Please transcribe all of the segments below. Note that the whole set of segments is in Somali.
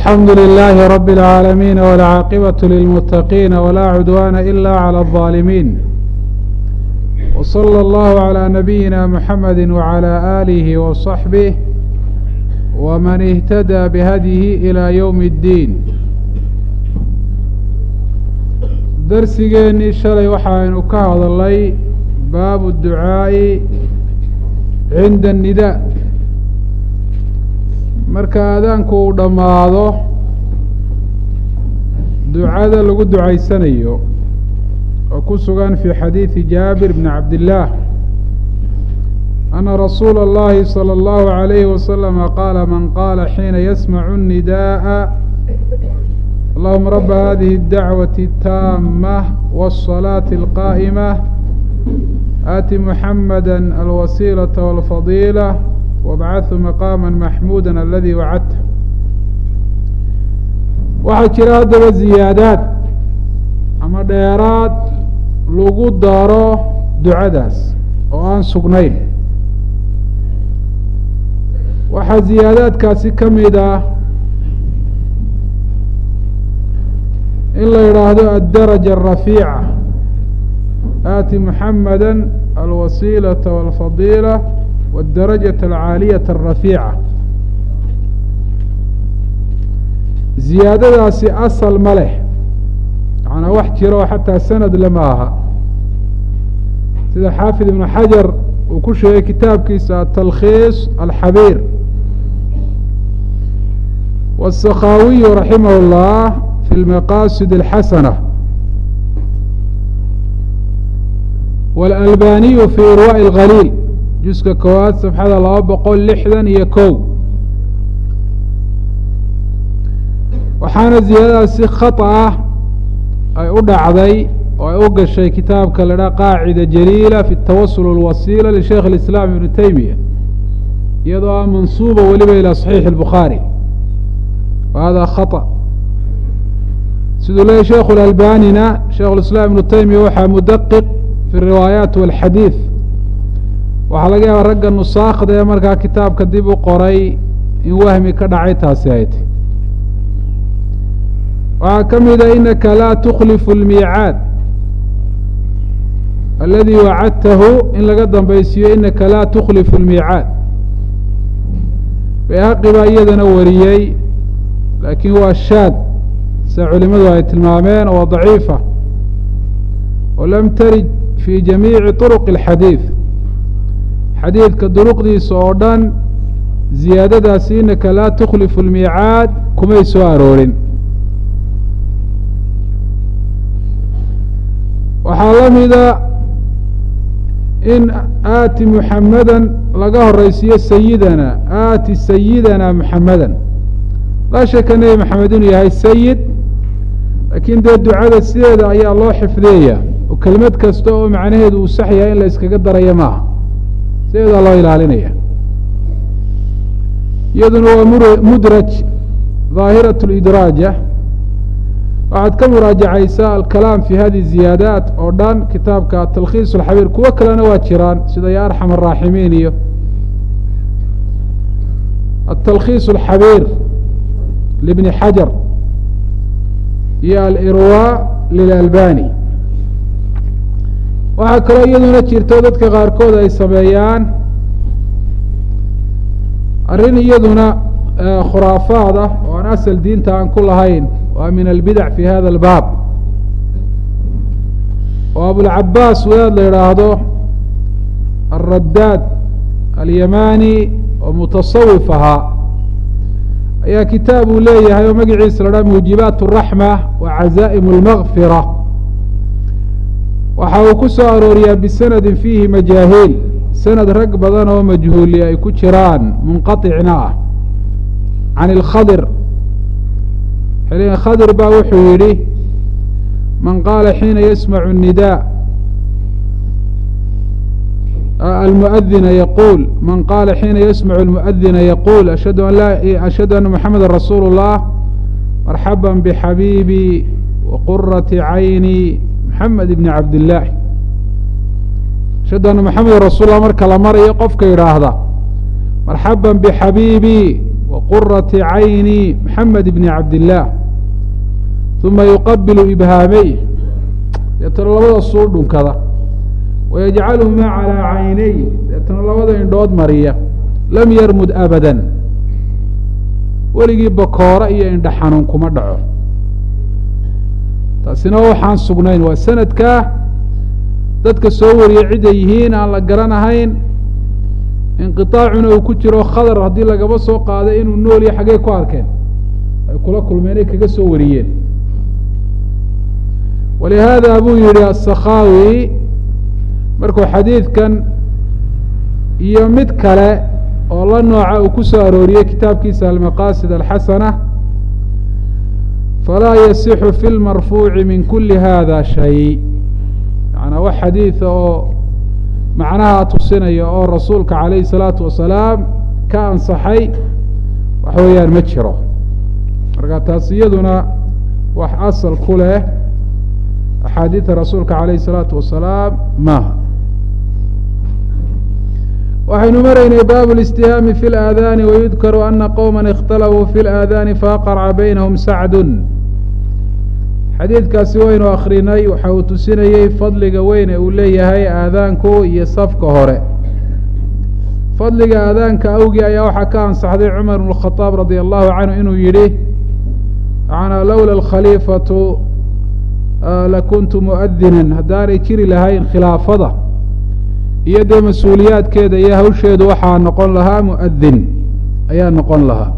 الحمد لله رب العالمين والعاقبة للمتقين ولا عدوان إلا على الظالمين وصلى الله على نبينا محمد وعلى آله وصحبه ومن اهتدى بهديه إلى يوم الدين darsigeennii shalay waxaaynu ka hadalnay baabu الducaaءi cinda الnidaa marka aadaanku uu dhammaado ducada lagu ducaysanayo oo ku sugan fii xadiidi jaabir bni cabdillaah ana rasuula اllahi salى اllahu عalayhi wasalama qaala man qaala xiina yasmacu الnidaaءa allahuma raba hadihi اdacwaةi الtaamة wالصalaaةi الqaa'imة aati muxamada alwasiilaةa wاlfadiilة wabcahu maqaama maxmuuda aladii wacadta waxaa jira haddaba ziyaadaad ama dheeraad lagu daro ducadaas oo aan sugnayn waxaa ziyaadaadkaasi ka mid ah in la yidhaahdo addaraja arafiica aati muxamada alwasiilaةa wاlfadiila wاdarajaة alcaaliyaة الrafiica ziyaadadaasi asal ma leh macnaa wax jiro oo xataa sanad lama aha sida xaafid ibnu xajar uu ku sheegay kitaabkiisa atalkhiis alxabiir wالsakhaawiyu raximah اllah fi lmaqasid اlxasana wاlalbaniyu fi irwaaءi اlgaliil juska koowaad safxada laba boqol lixdan iyo kow waxaana ziyaadadaasi khata ah ay u dhacday oo ay u gashay kitaabka la dhaha qaacida jaliila fi tawasul اlwasiila lisheikh اlislaam ibnu teymiya iyadoo ah mansuuba weliba ilaa saxiixi اlbukhaari wa hada khata siduu leeyahy sheikhu lalbanina sheikh lislaam ibnu teymiya waxaa mudaqiq fi riwaayaat walxadiid waxaa laga yaaba ragga nusaakda ee markaa kitaabka dib u qoray in wahmi ka dhacay taasi ay tay waxaa ka mida inaka laa tuklifu اlmiicaad aladi wacadtahu in laga dambaysiiyo inaka laa tuklifu اlmiicaad bayhaqi baa iyadana wariyey laakiin waa shaad sida culimadu ay tilmaameen oo daciifa oo lam tarid fi jamiici طuruq اlxadiid xadiidka duruqdiisa oo dhan ziyaadadaasi inaka laa tukhlifu اlmiicaad kumay soo aroorin waxaa la mida in aati muxamada laga horeysiiyo sayidana aati sayidana muxamada laa shaka nebi maxamed inuu yahay sayid laakiin dee ducada sideeda ayaa loo xifdiyaya oo kelmad kasta oo macnaheedu uu sax yahay in la iskaga darayo maaha sideedaa loo ilaalinaya iyaduna waa mur mudraj daahiraة اlidraaja waxaad ka muraajacaysaa alkalaam fi hadi ziyaadaat oo dhan kitaabka talkhiis اlxabiir kuwo kalena waa jiraan sida ya arxam الraaximiin iyo atalkhiis اlxabiir libni xajar iyo alirwa lilalbani waxaa kaloo iyaduna jirto dadka qaarkood ay sameeyaan arrin iyaduna khuraafaad ah oo aan asal diinta aan ku lahayn waa min albidac fi hada albaab oo abulcabaas wadaad la yidhaahdo alraddaad alyamani oo mutasawif ahaa ayaa kitaab uu leeyahay oo magaciisa la dhaha muujibaat الraxma wa cazaa'im اlmagfira waxa uu ku soo arooriyaa bisanadi fiihi majaahiil sanad rag badan oo majhuuli ay ku jiraan munqaطicna ah can اlkhadir xilin khadir baa wuxuu yidhi man qaala xiina yasmacu الnida almuadina yaquul man qaala xiina yasmacu اlmuadina yaquul ashhadu an la ashhadu ana muxameda rasuulu الlah marxaba bxabiibi waqurati cayni mxamed ibni cabdillaah ashhadu anna maxameda rasuul lah marka la marayo qofka yidhaahda marxaba bixabiibi wa qurati cayni maxamed bni cabdillaah uma yuqabilu ibhaameyh deetana labada suu dhunkada wayajcaluhumaa calaa caynay deetana labada indhood mariya lam yarmud abadan weligii bakoora iyo indha xanuun kuma dhaco taasina waxaan sugnayn waa sanadkaa dadka soo wariyay ciday yihiin aan la garanahayn inqiطaacuna uu ku jiro khadar haddii lagaba soo qaaday inuu nool iyo xaggey ku arkeen ay kula kulmeen ay kaga soo wariyeen walihaada buu yihi aلsakhaawi markuu xadiidkan iyo mid kale oo la nooca uu ku soo arooriyey kitaabkiisa almaqasid alxasana falaa yasixu fi lmarfuuci min kuli hada shay yaعnaa wax xadiida oo macnaha tusinaya oo rasuulka calayhi الsalaatu wasalaam ka ansaxay wax weeyaan ma jiro marka taas iyaduna wax asal ku leh axaadiida rasuulka calayhi الsalaatu wasalaam maaha waxaynu maraynay bab الاstihaami fi اlآadaani wayudkaru ana qowma اkhtalafuu fi اlآadaani faaqarca baynahum sacdu xadiidkaasi waynu akrinay waxa uu tusinayey fadliga weyne uu leeyahay aadaanku iyo safka hore fadliga aadaanka awgii ayaa waxaa ka ansaxday cumar bn الkhطaab radi allahu canhu inuu yihi manaa lowla اkhaliifatu lakuntu muadinan haddaanay jiri lahayn khilaafada iyo dee mas-uuliyaadkeeda iyo hawsheedu waxaa noqon lahaa muadin ayaa noqon lahaa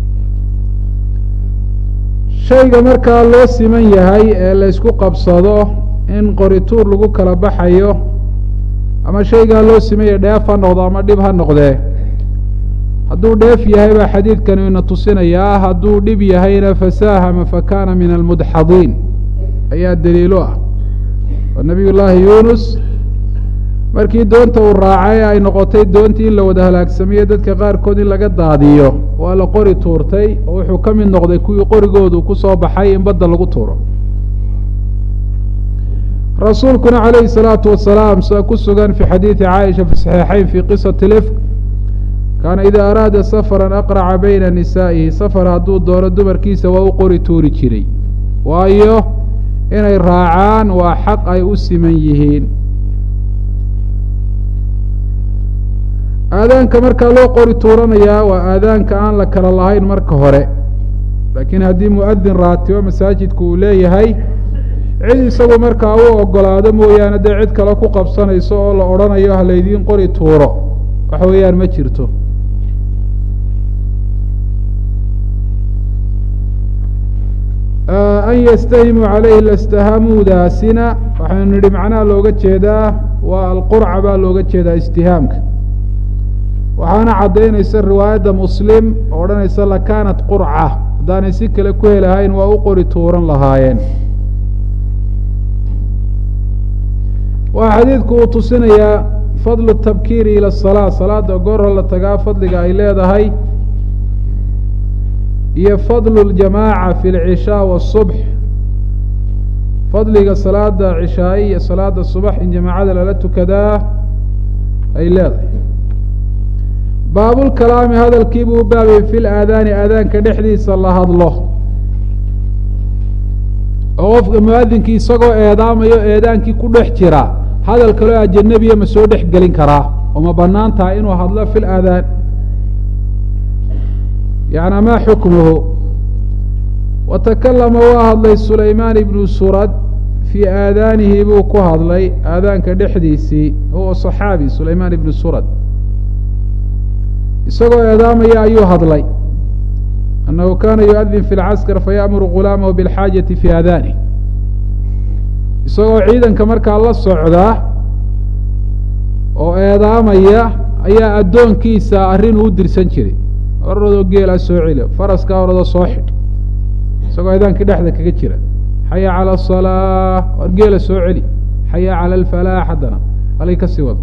shayga markaa loo siman yahay ee laysku qabsado in qorituur lagu kala baxayo ama shaygaa loo simanya dheef ha noqdo ama dhib ha noqdee hadduu dheef yahay baa xadiidkani ina tusinayaa hadduu dhib yahayna fasaahama fakana min almudxadiin ayaa daliilo ah oo nabiy llaahi yunus markii doonta uu raacay ay noqotay doontii in la wada halaagsamiyo dadka qaarkood in laga daadiyo waa la qori tuurtay oo wuxuu ka mid noqday kuwii qorigoodu ku soo baxay in badda lagu tuuro rasuulkuna calayhi salaatu wasalaam sida ku sugan fi xadiidi caaisha fi saxiixayn fi qisati lifk kaana idaa araada safaran aqraca bayna nisaa'ihi safar hadduu doono dumarkiisa waa u qori tuuri jiray waayo inay raacaan waa xaq ay u siman yihiin aadaanka markaa loo qori tuuranayaa waa aadaanka aan la kala lahayn marka hore laakiin haddii mu'adin raatibo masaajidku uu leeyahay cid isagu markaa u ogolaado mooyaane dee cid kale ku qabsanayso oo la odhanayo ha laydiin qori tuuro waxa weeyaan ma jirto an yastahimuu calayhi lastahamuudaasina waxaynu nidhi macnaha looga jeedaa waa alqurca baa looga jeedaa istihaamka waxaana caddaynaysa riwaayadda muslim oo odhanaysa lakaanat qurca haddaanay si kale ku helahayn waa u qori tuuran lahaayeen waxaa xadiidku uu tusinayaa fadlu tabkiiri ila asalaa salaada goorha la tagaa fadliga ay leedahay iyo fadlu ljamaaca fi lcishaa waasubx fadliga salaada cishaaye iyo salaada subax in jamaacada lala tukadaa ay leedahay baabulkalaami hadalkiibuu u baabiyey fi laadaani aadaanka dhexdiisa la hadlo oo qofka muadinkii isagoo eedaamayo eedaankii ku dhex jira hadal kaloo ajanabiya ma soo dhex gelin karaa oo ma banaan tahay inuu hadlo fi laadaan yani maa xukmuhu watakalama waa hadlay sulaymaan ibnu surad fii aadaanihi buu ku hadlay aadaanka dhexdiisii huwa صaxaabi sulaymaan ibnu surad isagoo eedaamaya ayuu hadlay annahu kana yuadin fi lcaskar fayamuru gulaamahu biاlxaajati fi aadanih isagoo ciidanka markaa la socda oo eedaamaya ayaa addoonkiisa arrin uu dirsan jiray oradoo geela soo celi faraska oradoo soo xidh isagoo eedaankii dhexda kaga jira xaya calى الصalaa war geela soo celi xaya calى اlfalaax haddana halay kasii wado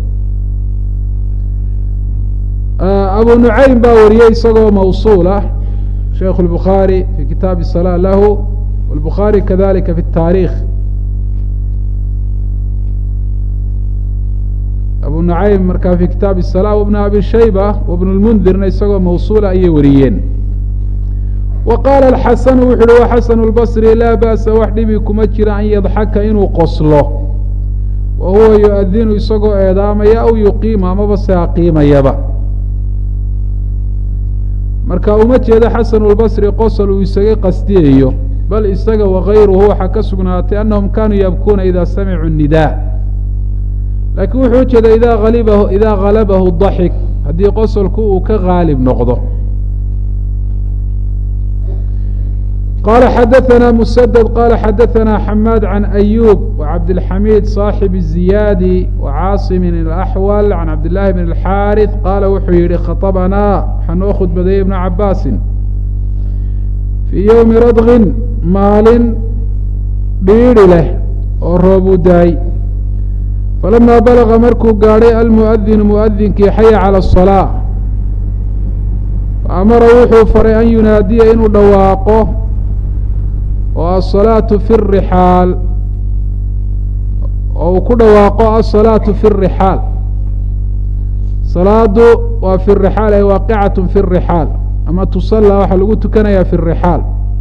abu nucaym baa wariyey isagoo mawsuul ah sheikh الbukhaarي fi kitaabi الصalاة lahu wاlbukhaarي kadalika fi الtaarikh abu abu nacaym markaa fi kitaab الsalaa wbn abi shayba wbn اlmundirna isagoo mawsuula ayay wariyeen wa qaala alxasanu wuxu uhi wa xasanu اlbasri laa ba'sa wax dhibi kuma jira an yadxaka inuu qoslo wa huwa yu-adinu isagoo eedaamaya aw yuqiima amaba se aqiimayaba marka uma jeedo xasanu lbasri qosol uu isaga qasdiyayo bal isaga wakayruhu waxaa ka sugnaatay anahum kanuu yabkuuna ida samicuu nidaa laakiin wuxuu ujeeda ida alibahu idaa halabahu daxik haddii qosolku uu ka gaalib noqdo qala xadaثna msdد qala xadaثna xamaad can أyub وcabdالxamid صaaxib الزiyaadi وcaaصimi الأxwal can cabdالlahi bn الxاariث qaala wuxuu yihi khaطbnaa waxaa noo khudbadeeyey ibn cabaasi fii ywmi radgin maalin dhiidhi leh oo roobuu daay falama balغa markuu gaadhay almuؤdinu muؤdinkii xaya calى الصلاة faamara wuxuu faray an yunaadiya inuu dhawaaqo oo asalaatu fi rixaal oo uu ku dhawaaqo asalaatu fi rixaal salaadu waa fi rixaal ay waaqicatu fi rixaal ama tusallaa waxaa lagu tukanayaa fi rixaal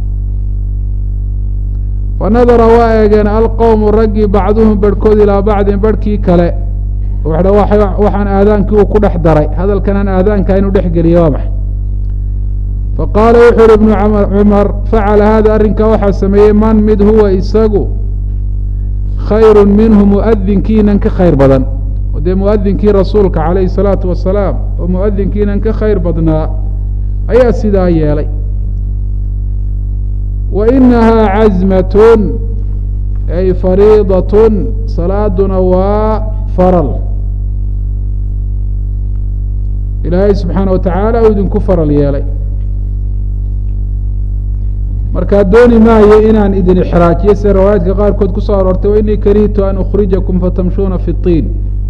fanadara waa eegeen alqowmu raggii bacduhum barhkood ilaa bacdin barhkii kale waxaan aadaankii uu ku dhex daray hadalkanaan aadaanka inuu dhex geliya waa maxay faqaala wuxuu uhi ibnu cumar facala hada arrinkaa waxaa sameeyey man mid huwa isagu khayru minhu muadinkiinan ka khayr badan oo dee muadinkii rasuulka calayhi salaatu wasalaam oo muadinkiinan ka khayr badnaa ayaa sidaa yeelay wa inahaa cazmatun ay fariidatun salaaduna waa faral ilaahay subxaana wa tacaala uu idinku faral yeelay markaa dooni maayo inaan idin ixraajiyo sida riwaayaadka qaarkood ku soo aroortay wa inii karihtu an ukhrijakum fatamshuuna fi اطiin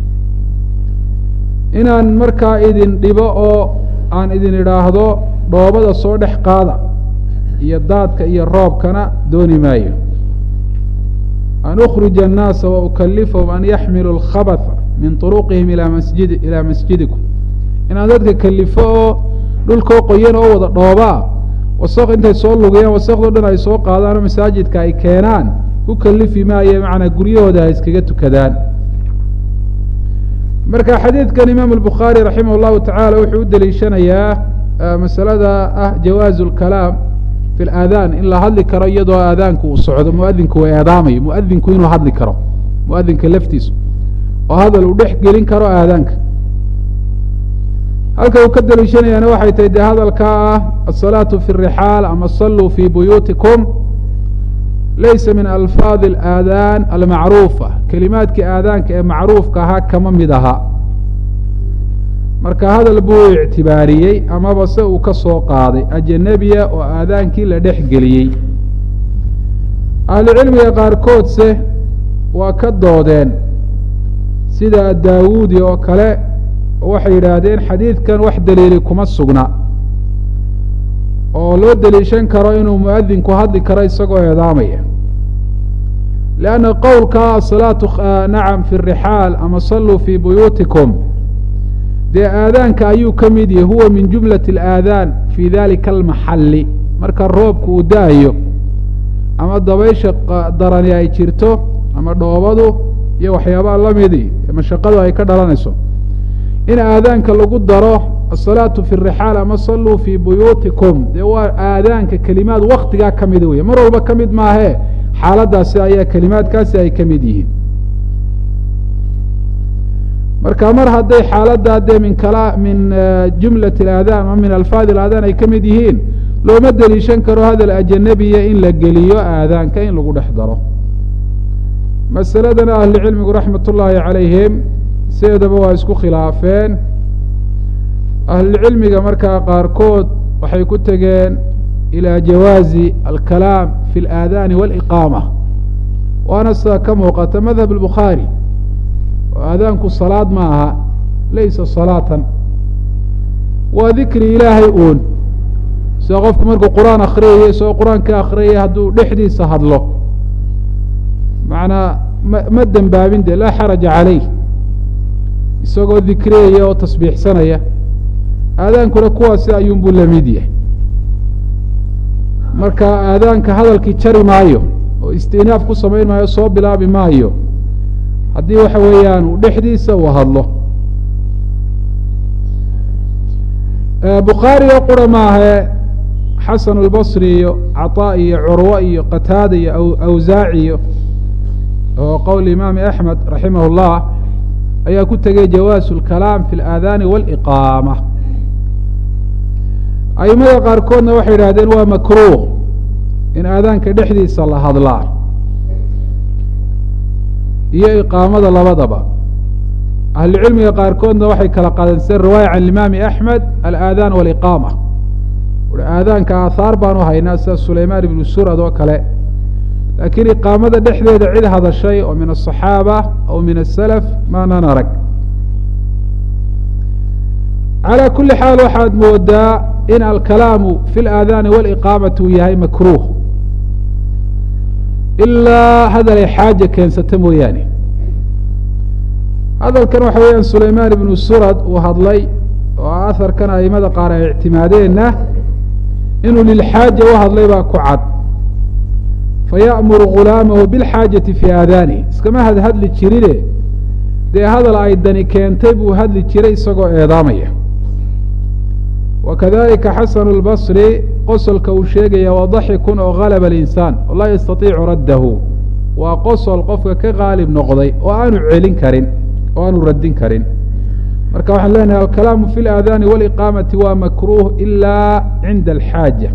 inaan markaa idin dhibo oo aan idin idhaahdo dhoobada soo dhex qaada iyo daadka iyo roobkana dooni maayo an ukhrija الnaasa wa ukalifahum an yaxmiluu اlkhabatha min طuruqihim ilaa masjid ilaa masjidikum inaan dadka kalifo oo dhulkoo qoyan oo wada dhoobaa wasaq intay soo lugayaan wasaqdo dhan ay soo qaadaanoo masaajidka ay keenaan ku kalifi maayo macnaa guryahooda ha iskaga tukadaan marka xadiidkan imaam albukhaari raximah llahu tacaala wuxuu u deliishanayaa masalada ah jawaazu lkalaam fi laadaan in la hadli karo iyadoo aadaanku uu socdo muadinku uu eedaamayo muadinku inuu hadli karo muadinka laftiisu oo hadal uu dhex gelin karo aadaanka halka uu ka deliishanayaana waxay tahay dee hadalkaa ah asalaatu fi rixaal ama saluu fi buyuutikum laysa min alfaadi alaadaan almacruufa kelimaadkii aadaanka ee macruufka ahaa kama mid aha marka hadal buu ictibaariyey amaba se uu ka soo qaaday ajanabiya oo aadaankii la dhex geliyey ahlucilmiga qaarkoodse waa ka doodeen sida daawuudi oo kale waxay yidhaahdeen xadiidkan wax daliili kuma sugna oo loo deliishan karo inuu muadinku hadli karo isagoo eedaamaya lianna qowlka asalaatu nacam fi rixaal ama saluu fii buyuutikum dee aadaanka ayuu ka mid yahay huwa min jumlati alaadaan fii dalika almaxalli marka roobku uu da-ayo ama dabaysha darani ay jirto ama dhoobadu iyo waxyaabaha lamidi mashaqadu ay ka dhalanayso in aadaanka lagu daro asalaatu fi rixaal ama saluu fii buyuutikum dee waa aadaanka kelimaad waktigaa ka mida wey mar walba ka mid maahee xaaladaasi ayaa kelimaadkaasi ay ka mid yihiin marka mar hadday xaaladdaa dee min kala min jumlat اlaadaan ama min alfaadi اlaadaan ay ka mid yihiin looma deliishan karo hadal ajanabiya in la geliyo aadaanka in lagu dhex daro masaladana ahlucilmigu raxmat ullaahi calayhim sideedaba waa isku khilaafeen ahlucilmiga markaa qaarkood waxay ku tegeen ilى jawaazi alkalaam fi اlaadaani wاliqaama waana sidaa ka muuqata madhab اlbukhaari oo aadaanku salaad ma aha laysa salaatan waa dikri ilaahay uun sida qofku markuu qur-aan akriyaya isagoo qur-aan ka akriyaya hadduu dhexdiisa hadlo macnaa ma ma dembaabin de laa xaraja calayh isagoo dikriyaya oo tasbiixsanaya aadaankuna kuwaasi ayuunbuu la mid yahay marka aadaanka hadalkii jari maayo oo istinaaf ku samayn maayo soo bilaabi maayo haddii waxa weeyaan uu dhexdiisa uu hadlo bukhaariga qura maahe xasan albasri iyo caطaa iyo curwo iyo qataada iyo awsaaci iyo oo qowl imaami axmed raximah اllah ayaa ku tegay jawaasu اlkalaam fi اlaadaani wاliqaama aimada qaarkoodna waxay yidhahdeen waa makruuh in aadaanka dhexdiisa la hadlaa iyo iqaamada labadaba ahlucilmiga qaarkoodna waxay kala qaadenseen riwaaya can imaami axmed alaadaan waliqaama ui aadaanka aahaar baanu haynaa sida sulaymaan ibnu surad oo kale laakiin iqaamada dhexdeeda cid hadashay oo min aلصaxaaba aw min asalaf maanan arag calى kuli xaal waxaad moodaa in alkalaamu fi اlaadaani wاliqaamati uu yahay makruuh ilaa hadal ay xaaja keensata mooyaane hadalkan waxa weeyaan sulaymaan ibnu surad uu hadlay oo aharkan aimada qaar ay ictimaadeenna inuu lilxaaja u hadlay baa ku cad faya'muru gulaamahu bilxaajati fii aadaanihi iskama hadhadli jirine dee hadal ay dani keentay buu hadli jiray isagoo eedaamaya wa kadalika xasanu اlbasri qosolka uu sheegaya waa daxikun oo galaba alinsaan oo laa yastatiicu raddahu waa qosol qofka ka qaalib noqday oo aanu celin karin oo aanu radin karin marka waxaan leenahay alkalaamu fi اlaadaani wاliqaamati waa makruuh ila cinda alxaaja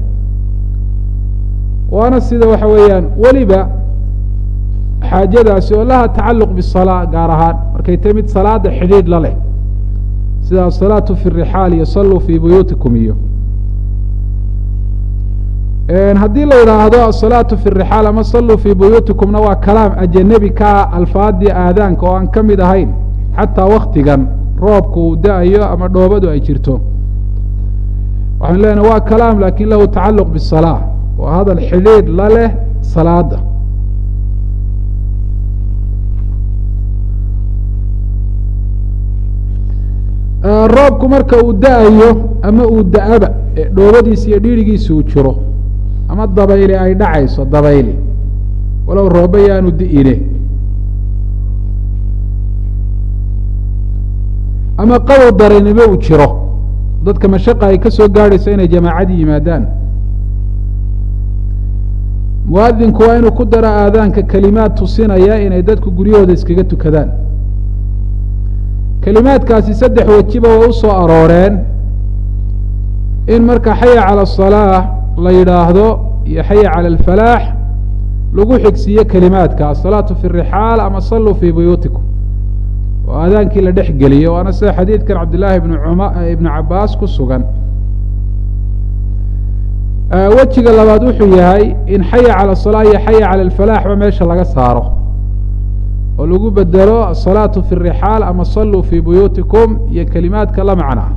waana sida waxa weeyaan weliba xaajadaasi oo laha tacaluq bisalaa gaar ahaan markay tahy mid salaada xidhiidh la leh sida asalaatu fi rixaal iyo saluu fii buyuutikum iyo haddii la yidhaahdo asalaatu fi rixaal ama saluu fii buyuutikumna waa kalaam ajanebi ka ah alfaadii aadaanka oo aan ka mid ahayn xataa waktigan roobku uu da-ayo ama dhoobadu ay jirto waxaan leenahay waa kalaam lakin lahu tacaluq bisalaa waa hadal xidhiidh la leh salaada roobku marka uu da-ayo ama uu da-aba ee dhoobadiisa iyo dhiirigiisa uu jiro ama dabayli ay dhacayso dabayli walow rooba yaanu di'ine ama qabow daranimo uu jiro dadka mashaqa ay ka soo gaadhayso inay jamaacadii yimaadaan muadinku waa inuu ku daro aadaanka kelimaad tusinaya inay dadku guryahooda iskaga tukadaan kelimaadkaasi saddex wejiba way u soo arooreen in marka xaya cala asalaa la yidhaahdo iyo xaya cala alfalaax lagu xigsiiyo kelimaadka asalaatu fi rixaal ama saluu fii buyuutikum oo aadaankii la dhex geliyo waana sida xadiidkan cabdillaahi ibnu cuma ibnu cabaas ku sugan wejiga labaad wuxuu yahay in xaya cala asalaa iyo xaya cala alfalaaxba meesha laga saaro oo lagu bedelo asalaatu fi rixaal ama saluu fii buyuutikum iyo kelimaadka la macnaa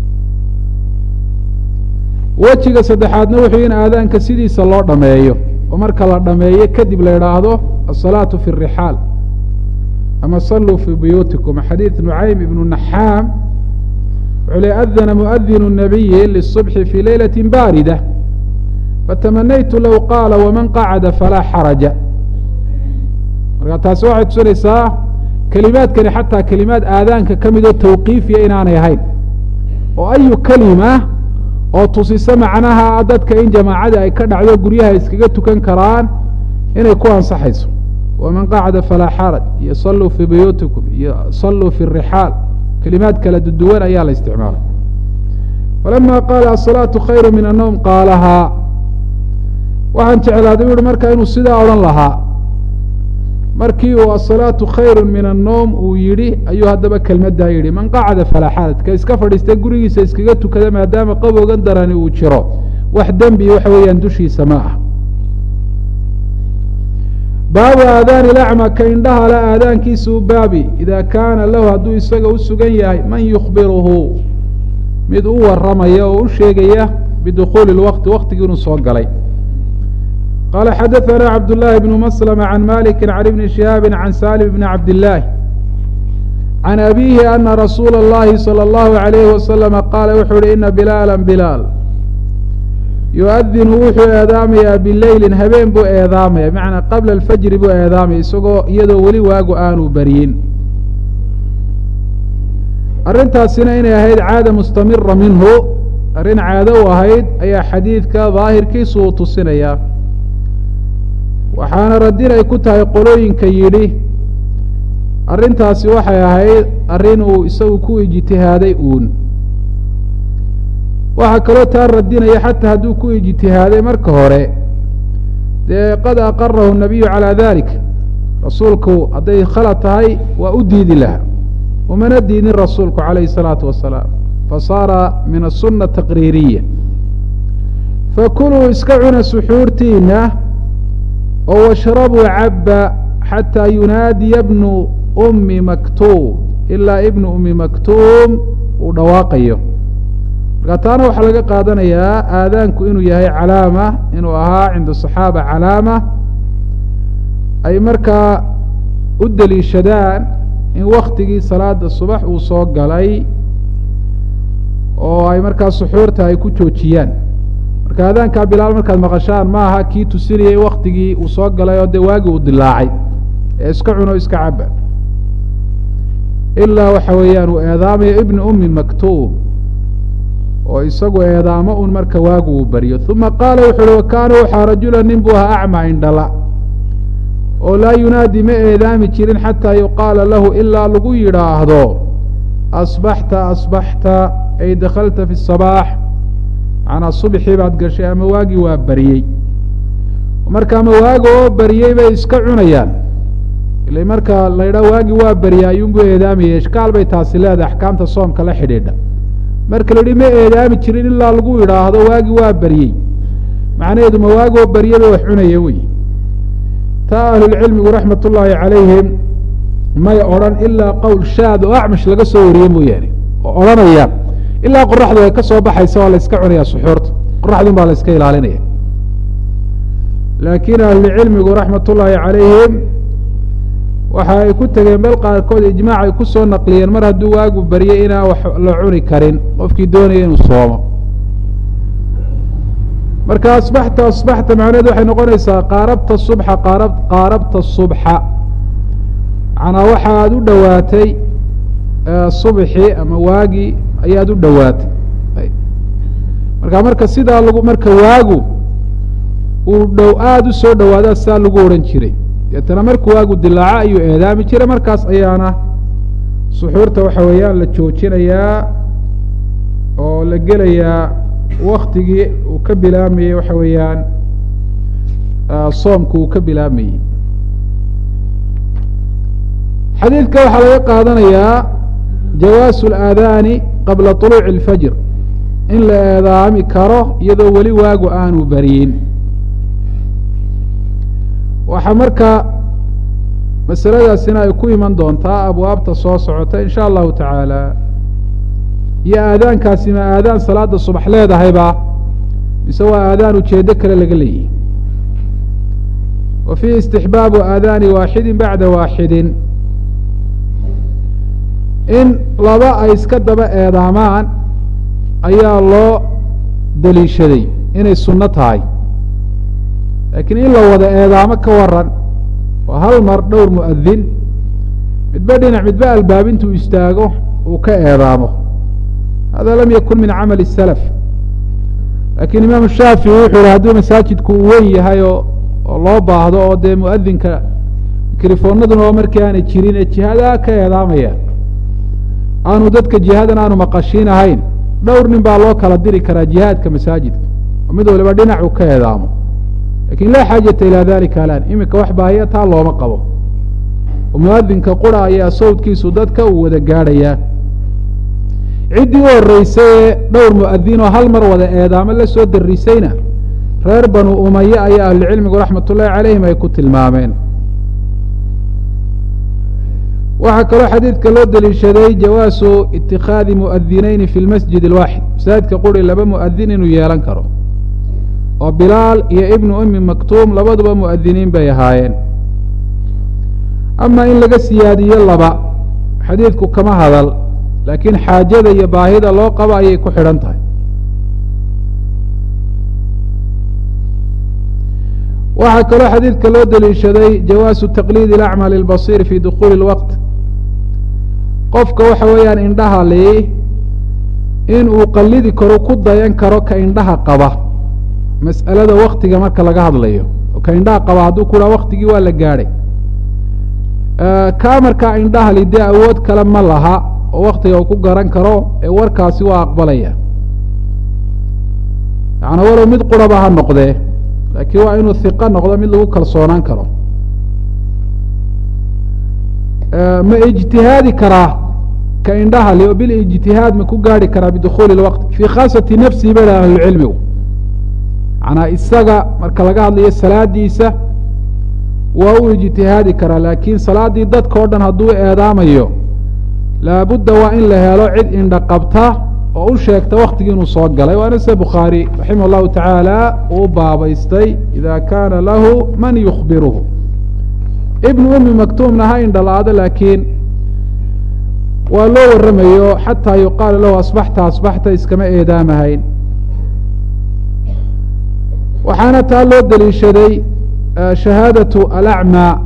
wejiga saddexaadna wuxuu in aadaanka sidiisa loo dhameeyo oo marka la dhameeyo kadib la idhaahdo asalaatu fi rixaal ama saluu fii buyuutikum xadiid nucaym ibnu naxaam wuxuu le adana muadinu nabiyi lisubxi fii leylati baarida fatamanaytu low qaala waman qacada falaa xaraja marka taasi waxay tusinaysaa kelimaadkani xataa kelimaad aadaanka ka midoo tawqiifiya inaanay ahayn oo ayu kelima oo tusisa macnaha dadka in jamaacada ay ka dhacdo guryaha iskaga tukan karaan inay ku ansaxayso waman qacda falaa xaraj iyo saluu fii buyuutikum iyo saluu fi rixaal kelimaad kala duduwan ayaa la isticmaalay falama qaala asalaatu khayru min annowm qaalahaa waxaan jeclaaday u uhi marka inuu sidaa odhan lahaa markii uu asalaatu khayru min annowm uu yidhi ayuu haddaba kelmaddaa yidhi man qacada falaa xaraj ka iska fadhiista gurigiisa iskaga tukada maadaama qabowgan darani uu jiro wax dembi waxa weeyaan dushiisa ma ah baabu aadaani lacma ka indhaha la aadaankiisa u baabi ida kaana lahu hadduu isaga u sugan yahay man yukhbiruhu mid u waramaya oo u sheegaya bidukhuuli lwaqti waktigii inuu soo galay qala xadaثna cabdالlahi bn mslm can maliki can ibni shihaabi can salim bni cabdillaahi can abiihi ana rasuula اllahi salى اllahu عalayhi wasalama qaala wuxuu uhi ina bilaala bilaal yu-adinu wuxuu eedaamayaa bileylin habeen buu eedaamaya bimacnaa qabla alfajri buu eedaamaya isagoo iyadoo weli waagu aanu beriyin arrintaasina inay ahayd caada mustamira minhu arrin caado u ahayd ayaa xadiidka daahirkiisu uu tusinayaa waxaana radin ay ku tahay qolooyinka yidhi arrintaasi waxay ahayd arrin uu isagu ku ijtihaaday uun waxaa kaloo taa radinaya xataa hadduu ku ijtihaaday marka hore dee qad aqarahu nabiyu calaa dalik rasuulku hadday khalad tahay waa u diidi laha umana diidin rasuulku calayhi الsalaatu wasalaam fasaara min aلsuna taqriiriya fakuluu iska cuna suxuurtiina oo washrabuu cabba xataa yunaadiya bnu ummi maktuum ilaa ibnu ummi maktuum uu dhawaaqayo marka taana waxaa laga qaadanayaa aadaanku inuu yahay calaama inuu ahaa cinda صaxaaba calaama ay markaa u deliishadaan in waktigii salaada subax uu soo galay oo ay markaa suxuurta ay ku joojiyaan marka aadaankaa bilaal markaad maqashaan ma aha kii tusinayay waktigii uu soo galay oo dee waagii uu dilaacay ee iska cuno iska caba ilaa waxa weeyaan uu eedaamayo ibnu ummi maktuum oo isagu eedaamo un marka waagu uu baryo uma qaala wuxu uhi wakaana waxaa rajula nin buu ahaa acma indhala oo laa yunaadi ma eedaami jirin xataa yuqaala lahu ilaa lagu yidhaahdo asbaxta asbaxta ay dakhalta fi sabaax macnaa subxii baad gashay ama waagii waa baryey marka ama waaga oo baryey bay iska cunayaan ila marka la ydhaha waagii waa baryay ayuunbuu eedaamayay ishkaal bay taasi leedahay axkaamta soomka la xidhiidha marka la yihi ma eedaami jirin ilaa lagu yidhaahdo waagii waa baryey macnaheedu ma waagi oo baryey bay wax cunaya wey taa ahlulcilmigu raxmat ullaahi calayhim may odhan ilaa qowl shaad oo acmash laga soo wariyey mooyaane oo odhanaya ilaa qoraxdu ay ka soo baxaysa waa la iska cunaya suxuurta qoraxdun baa la iska ilaalinaya laakiin ahlulcilmigu raxmat ullaahi calayhim waxa ay ku tegeen meel qaarkood ijmaac ay ku soo naqliyeen mar hadduu waagu baryay inaan wax la cuni karin qofkii doonaya inuu soomo marka asbaxta asbaxta macnaheed waxay noqonaysaa qaarabta subxa qaarab qaarabta subxa macnaa waxaad u dhowaatay subxi ama waagi ayaad u dhowaatay marka marka sidaa lagu marka waagu uu dhow aada u soo dhowaadaa sidaa lagu odhan jiray deetana markuu waagu dilaaco ayuu eedaami jiray markaas ayaana suxuurta waxa weeyaan la joojinayaa oo la gelayaa waktigii uu ka bilaamayey waxa weeyaan soomku uu ka bilaamayey xadiidka waxaa laga qaadanayaa jawaasu اlaadaani qabla طuluuci اlfajr in la eedaami karo iyadoo weli waagu aanu beriyin waxaa marka masaladaasina ay ku iman doontaa abwaabta soo socota in sha allahu tacaala iyo aadaankaasi ma aadaan salaada subax leedahayba mise waa aadaan ujeedo kale laga leeyahy wa fiihi istixbaabu aadaani waaxidin bacda waaxidin in laba ay iska daba eedaamaan ayaa loo daliishaday inay sunno tahay laakiin in la wada eedaamo ka waran oo hal mar dhowr mu'adin midba dhinac midba albaabintuu istaago uu ka eedaamo hada lam yakun min camali الsalaf lakiin imaamu shaafici wuxuu yihi hadduu masaajidku uu wen yahay oo oo loo baahdo oo dee muadinka mikrofoonaduna oo markii aanay jirin ee jihadaa ka eedaamaya aanu dadka jihadan aanu maqashiin ahayn dhowr nin baa loo kala diri karaa jihaadka masaajidka oo mid waliba dhinacu ka eedaamo lakin laa xaajata ilaa dalika alaan iminka wax baahiya taa looma qabo oo muadinka qura ayaa sawdkiisu dadka uu wada gaadhayaa ciddii u horreysay ee dhowr mu'adin oo hal mar wada eedaamo la soo darisayna reer banu umaye ayaa ahlucilmigu raxmat ullahi calayhim ay ku tilmaameen waxaa kaloo xadiidka loo deliishaday jawaasu itikhaadi mu'adinayni fi lmasjid alwaaxid masaajidka quri laba mu'adin inuu yeelan karo oo bilaal iyo ibnu ummi maktuum labaduba mu'adiniin bay ahaayeen ama in laga siyaadiyo laba xadiidku kama hadal laakiin xaajada iyo baahida loo qabo ayay ku xidhan tahay waxaa kaloo xadiidka loo deliishaday jawaasu taqliid اlacmى lilbasir fi dukuli اlwaqt qofka waxa weeyaan indhaha li in uu qalidi karo ku dayan karo ka indhaha qaba mas'alada waktiga marka laga hadlayo oo ka indhaha qaba hadduu ku dhaha waktigii waa la gaadhay kaa markaa indhaha li dee awood kale ma laha oo waktiga uu ku garan karo ee warkaasi waa aqbalaya yaana walow mid quraba ha noqdee laakiin waa inuu hiqo noqdo mid lagu kalsoonaan karo ma ijtihaadi karaa ka indhaha li oo bilijtihaad ma ku gaari karaa bidukhuuli اlwaqt fii khaasati nafsihi ba dhaha ahlucilmigu manaa isaga marka laga hadlayo salaadiisa waa u ijtihaadi karaa laakiin salaaddii dadka o dhan hadduu eedaamayo laabudda waa in la helo cid indha qabta oo u sheegta waktigii inuu soo galay waana se bukhaari raximah llahu tacaala uu baabaystay ida kaana lahu man yukhbiruhu ibnu umi maktuumna ha indhala-aado laakiin waa loo waramayo xataa yuqaala lahu asbaxta asbaxta iskama eedaamahayn waxaana taa loo deliishaday shahaadatu alacmaa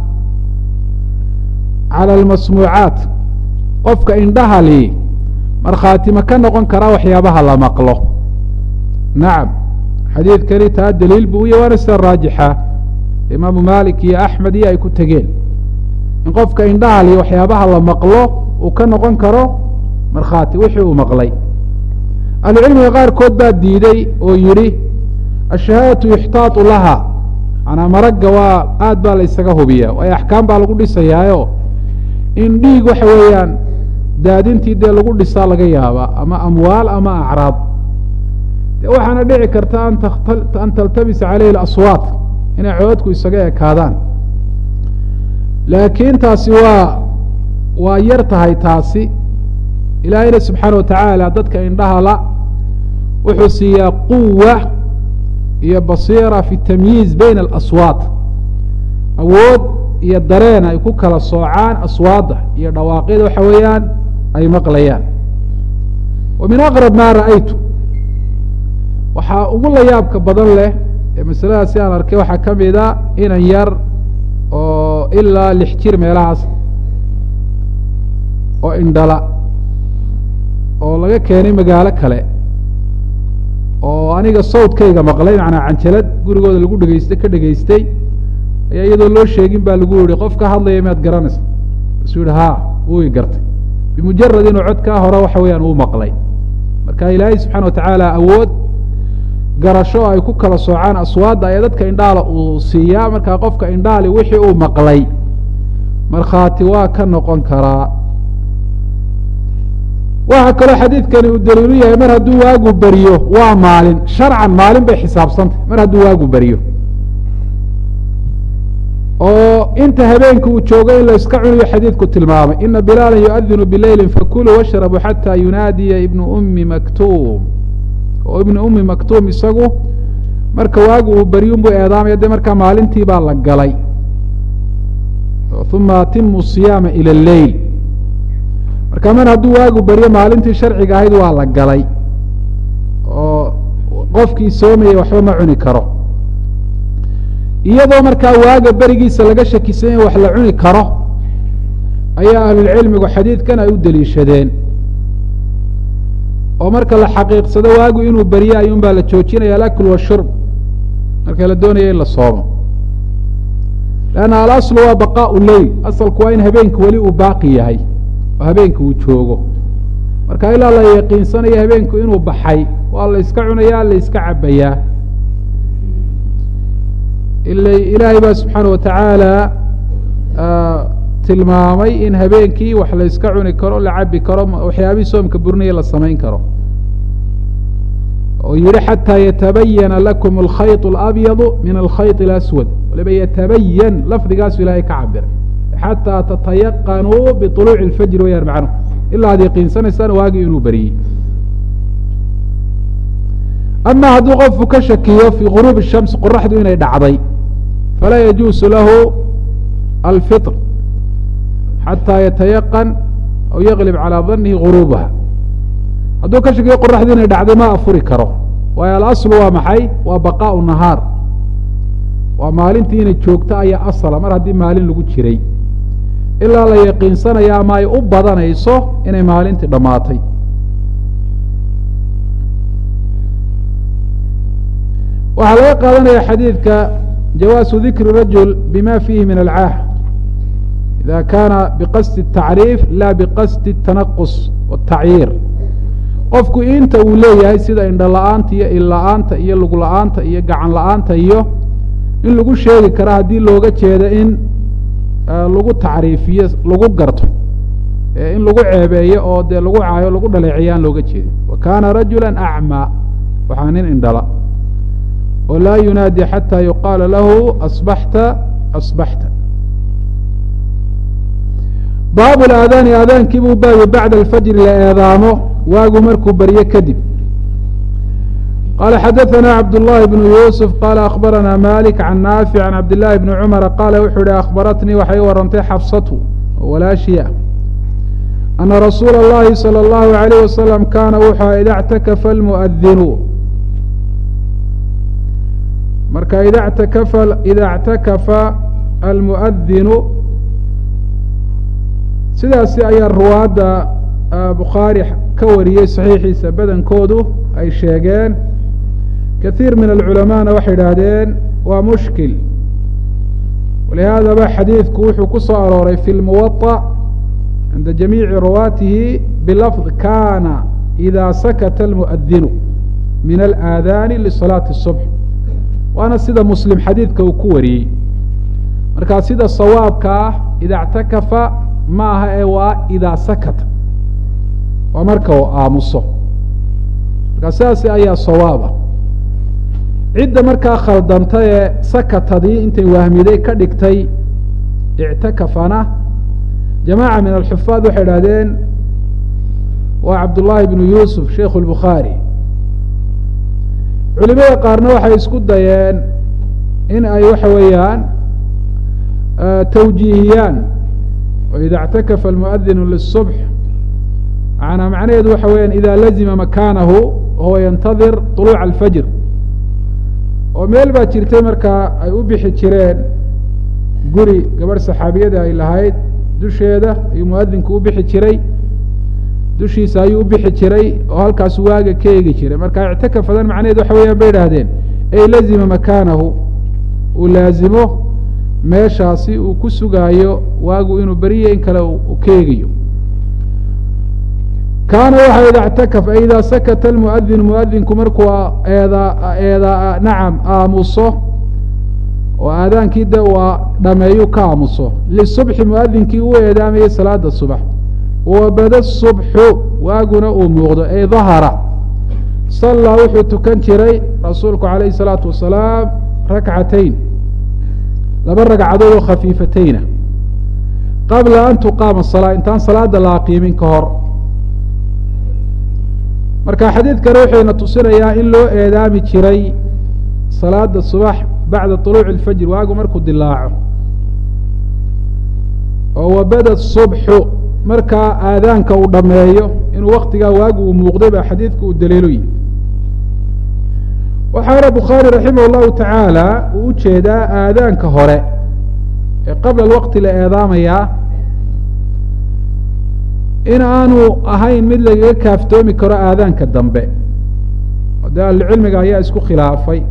cala almasmuucaat qofka indhaha li markhaati ma ka noqon karaa waxyaabaha la maqlo nacam xadiidkani taa daliil buu uya waana sida raajixa imaamu malik iyo axmed iyo ay ku tegeen in qofka indhaha li waxyaabaha la maqlo uu ka noqon karo markhaati wixii uu maqlay ahlucilmiga qaarkood baa diiday oo yidhi ashahaadatu yuxtaatu laha manaa maragga waa aad baa la ysaga hubiyaa waayo axkaam baa lagu dhisayaayo in dhiig waxa weeyaan daadintii dee lagu dhisaa laga yaabaa ama amwaal ama acraab de waxaana dhici karta an taltabisa caleyhi aswaat inay coodku isaga ekaadaan laakiin taasi waa waa yar tahay taasi ilaahayna subxaana watacaala dadka indhaha la wuxuu siiyaa quwa iyo basiira fi tamyiiz bayna alaswaat awood iyo dareen ay ku kala soocaan aswaadda iyo dhawaaqyada waxa weeyaan ay maqlayaan wa min aqrab maa ra'aytu waxaa ugu la yaabka badan leh ee masaladaasi aan arkay waxaa ka mida inan yar oo ilaa lix jir meelahaas oo indhala oo laga keenay magaalo kale oo aniga sawdkayga maqlay macnaa canjalad gurigooda lagu dhegeystay ka dhegaystay ayaa iyadoo loo sheegin baa lagu yihi qof ka hadlaya maad garanaysa kasuu yihi ha wuu i gartay bimujarad inuu codkaa hore waxa weeyaan uu maqlay marka ilaahay subxana watacaala awood garasho ay ku kala soocaan aswaadda ayaa dadka indhaala uu siiyaa markaa qofka indhaali wixii uu maqlay markhaati waa ka noqon karaa waxaa kaloo xadiidkani uu daliilu yahay mar hadduu waagu beriyo waa maalin sharcan maalin bay xisaabsantah mar hadduu waagu beriyo oo inta habeenka uu joogo in la iska cunayo xadiidku tilmaamay ina bilaala yuadinu bileyli fakuluu washrabuu xataa yunaadiya ibnu ummi maktuum oo ibnu ummi maktuum isagu marka waagu uu beryun buu eedaamaya de markaa maalintii baa la galay uma atimu siyaama ila leyl marka mar hadduu waagu beryo maalintii sharciga ahayd waa la galay oo qofkii soomayay waxba ma cuni karo iyadoo markaa waaga berigiisa laga shakisan yahy wax la cuni karo ayaa ahlulcilmigu xadiidkan ay u deliishadeen oo marka la xaqiiqsado waagu inuu beryo ayuun baa la joojinaya alakl washurb marka la doonaya in la soomo lanna alaslu waa baqaau leyl asalku waa in habeenka weli uu baaqi yahay oo habeenka uu joogo marka ilaa la yaqiinsanayo habeenku inuu baxay waa la iska cunayaa la iska cabayaa ila ilaahay baa subxaana watacaala tilmaamay in habeenkii wax la iska cuni karo la cabi karo waxyaabihii soomka burinaya la samayn karo oo yihi xataa yatabayana lakum alkhayط اlabyadu min alkhayط اlaswad waliba yatabayan lafdigaasu ilahay ka cabiray xataa tatayaqanuu biطuluuci اlfajri wayaan macnuhu ilaa ad yaqiinsanaysaan waagii inuu beriyey ama hadduu qofku ka shakiyo fii guruub الshams qoraxdu inay dhacday falaa yajuusu lahu alfiطr xataa yatayaqan aw yaglib calaa danihi guruubaha hadduu ka shakiyo qoraxdii inay dhacday ma afuri karo waayo alaslu waa maxay waa baqaau nahaar waa maalintii inay joogto ayaa asala mar haddii maalin lagu jiray ilaa la yaqiinsanaya ama ay u badanayso inay maalintii dhammaatay waxaa laga qaadanaya xadiidka jawaasu dikri rajul bima fiihi min alcaah ida kaana biqasdi الtacriif la biqasdi الtanaqus wالtacyiir qofku inta uu leeyahay sida indho la-aanta iyo il la-aanta iyo lug la-aanta iyo gacan la-aanta iyo in lagu sheegi kara haddii looga jeedo in lagu tacriifiyo lagu garto in lagu ceebeeyo oo dee lagu caayo lagu dhaleeciyo aan looga jeedin wa kaana rajula acmaa waxaa nin indhala oo laa yunaadi xata yuqaala lahu asbaxta asbaxta baabu aadaani aadaankii buu baabi bacda alfajri la eedaamo waagu markuu baryo kadib qala xadaثna cabd الlahi bn yusuf qala akhbarana malik can naafic can cabd لlahi bni cumara qaala wuxuu yihi akhbaratnii waxay warantay xafsatu walaashiya ana rasuula اllahi salى اllahu عalayh wasalam kaana wuxua ida اctakafa almuadinu marka ida اctakafa ida اctakafa almuadinu sidaasi ayaa ruwaadda bukhaari ka wariyey saxiixiisa badankoodu ay sheegeen kahiir min alculamaana waxay idhaahdeen waa mushkil walihaadaba xadiidku wuxuu ku soo arooray fi lmuwaطa cinda jamiici ruwaatihi bilafd kana ida sakata almuadinu min alaadaani lisalaati الصubx waana sida muslim xadiidka uu ku wariyey markaa sida sawaabka ah ida اctakafa ma aha ee waa idaa sakata waa marka uu aamuso markaa sidaasi ayaa sawaaba cidda markaa khaldantay ee sakatadii intay wahmiday ka dhigtay ictakafana jamaaca min alxufaad waxay idhahdeen waa cabdullaahi bnu yuusuf sheikhu lbukhaari culimada qaarna waxay isku dayeen in ay waxa weeyaan tawjiihiyaan o ida اctakafa almuadinu lisubx macanaa macnaheedu waxa weeyaan ida lazima makaanahu wahuwa yantadir طuluuca alfajr oo meel baa jirtay markaa ay u bixi jireen guri gabadh saxaabiyada ay lahayd dusheeda ayuu muadinku u bixi jiray dushiisa ayuu u bixi jiray oo halkaas waaga ka eegi jiray marka ictakafadan macnaheedu waxa weyaan bay idhahdeen ey lazima makaanahu uu laazimo meeshaasi uu ku sugaayo waagu inuu beriya in kale uu ka eegayo kaana waxa ida اctakaf ay ida sakata almuadin muadinku markuu eeda eeda nacam aamuso oo aadaankii de uu dhameeyu ka aamuso lisubxi muadinkii u eedaamayay salaada subax wabada subxu waaguna uu muuqdo ay dahara sallaa wuxuu tukan jiray rasuulku calayhi الsalaatu wasalaam rakcatayn laba ragcadood oo khafiifatayna qabla an tuqaama salaa intaan salaada la aqiimin ka hor marka xadiidkana wuxuyna tusinayaa in loo eedaami jiray salaada subax bacda طuluuci اlfajr waagu markuu dilaaco oo wabada subxu markaa aadaanka uu dhameeyo inuu waktigaa waagu uu muuqday baa xadiidku uu daliiloyi waxaana bukhaari raximah اllahu tacaala uu ujeedaa aadaanka hore ee qabla alwaqti la eedaamayaa in aanu ahayn mid lagaga kaaftoomi karo aadaanka dambe de ahlucilmiga ayaa isku khilaafay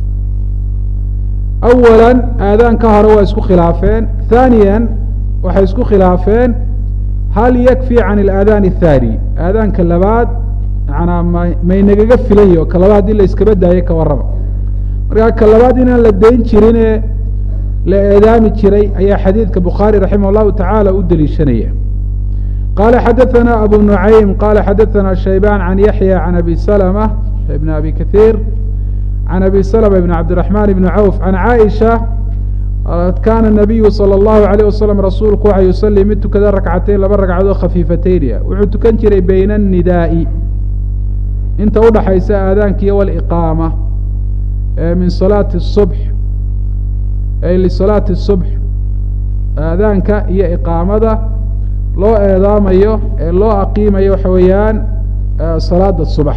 awala aadaanka hore waa isku khilaafeen haaniya waxay isku khilaafeen hal yakfi can اlaadaan الthaani aadaanka labaad manaa ma maynagaga filayi oo ka labaad haddii la iskaba daayo ka warraba markaa ka labaad inaan la dayn jirin ee la eedaami jiray ayaa xadiidka bukhaari raximah اllahu tacaala u deliishanaya qala xadaثna abu nuعaym qala xadaثna shaybaan can yaxya can abi slmة ibn abi kaثiir can abi slmة ibn cabdiرaحman ibn cawf can caaisha kana الnabiyu salى اllahu عalيه waslm rasuulku waxa yusalii mid tukada rakcatayn laba ragcadood khafiifataynia wuxuu tukan jiray bayna الnidaaءi inta udhaxaysa aadaankiyo wاliqaama min salaati الصubx ay lisalaati الصubx aadaanka iyo iqaamada loo eedaamayo ee loo aqiimayo waxa weeyaan salaada subax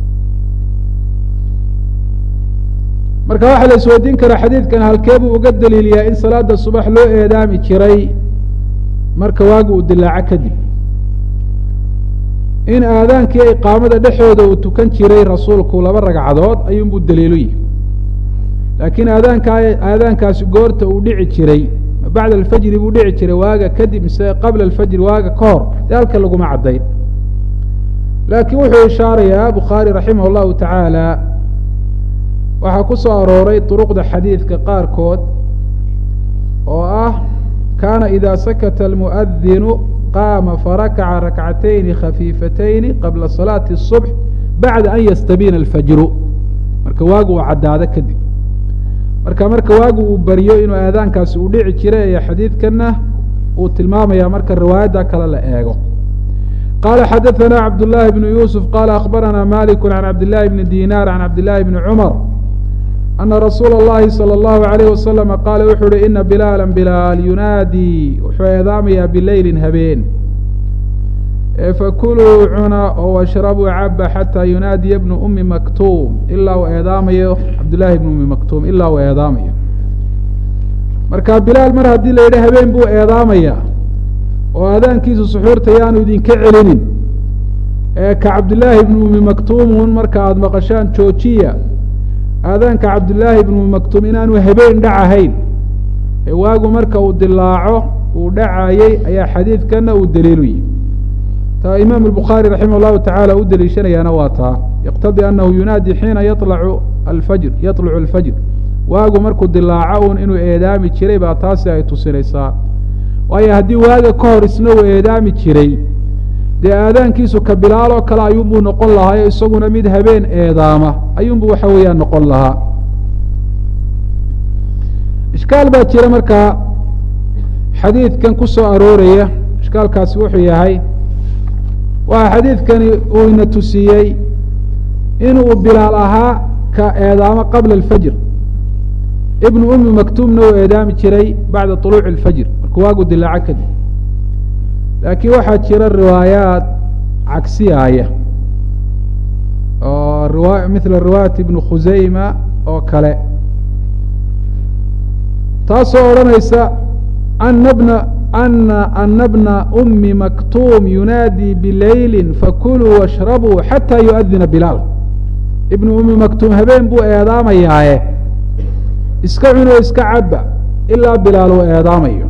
marka waxaa la isweydiin karaa xadiidkan halkee buu uga daliiliyaa in salaada subax loo eedaami jiray marka waagu uu dilaaco kadib in aadaankii iqaamada dhexooda uu tukan jiray rasuulku laba ragcadood ayuunbuu daliilu yihi laakiin aadaanka aadaankaasi goorta uu dhici jiray bacda alfajri buu dhici jiray waaga kadib mise qabla alfajri waaga ka hor dee halka laguma caddayn laakiin wuxuu ishaarayaa bukhaari raximah allahu tacaala waxaa ku soo arooray duruqda xadiidka qaarkood oo ah kaana ida sakata almu'adinu qaama farakaca rakcatayni khafiifatayni qabla salaati الصubx bacda an yastabiina alfajru marka waagu uu caddaado kadib marka marka waagu uu baryo inuu aadaankaasi uu dhici jiray ayaa xadiidkana uu tilmaamaya marka riwaayadda kale la eego qala xadaثna cabd لlahi bn yusuf qala akhbarana malik can cabd لlahi bni dinar can cabd لlahi bni cmar ana rasuula اllahi salى اllahu عalayh wasalama qaala wuxuu uhi ina bilaala bilaal yunaadii wuxuu eedaamayaa bileylin habeen fakuluu cuna oo washrabuu caba xataa yunaadiya bnu umi maktuum ilaa uu eedaamayo cabdillaahi bnu umi maktuum ilaa uu eedaamayo marka bilaal mar haddii la yidhi habeen buu eedaamaya oo aadaankiisu suxuurta yaanu idinka celinin ee ka cabdillaahi bnu umi maktuumun marka aada maqashaan joojiya aadaanka cabdillaahi bnu umi maktuum inaanu habeen dhacahayn ee waagu marka uu dilaaco uu dhacayey ayaa xadiidkana uu daliilu yihi ta imaam الbukhaarي raximah الlahu taعala u deliishanayaana waa taa yqtadii anahu yunaadi xiina yaطlacu alfajr yaطlucu alfajr waagu markuu dilaaco un inuu eedaami jiray baa taasi ay tusinaysaa waayo haddii waaga ka hor isna uu eedaami jiray dee aadaankiisu ka bilaaloo kale ayuunbuu noqon lahaa isaguna mid habeen eedaama ayuunbu waxa weeyaan noqon lahaa ishkaal baa jira markaa xadiidkan ku soo arooraya ishkaalkaasi wuxuu yahay waxa xadiidkani uu ina tusiyey inuu bilaal ahaa ka eedaamo qabla alfajr ibnu umi maktuumna uu eedaami jiray bacda طuluuci اlfajr markuu waagu dilaaco kadib laakiin waxaa jira riwaayaat cagsiyaaya oo riwa mila riwaayat ibnu khusayma oo kale taasoo odhanaysa ana bna ana ana bna umi maktuum yunaadii bileyli fakuluu washrabuu xataa yuadina bilaal ibnu umi maktuum habeen buu eedaamayaaye iska cunoo iska caba ilaa bilaal uu eedaamayo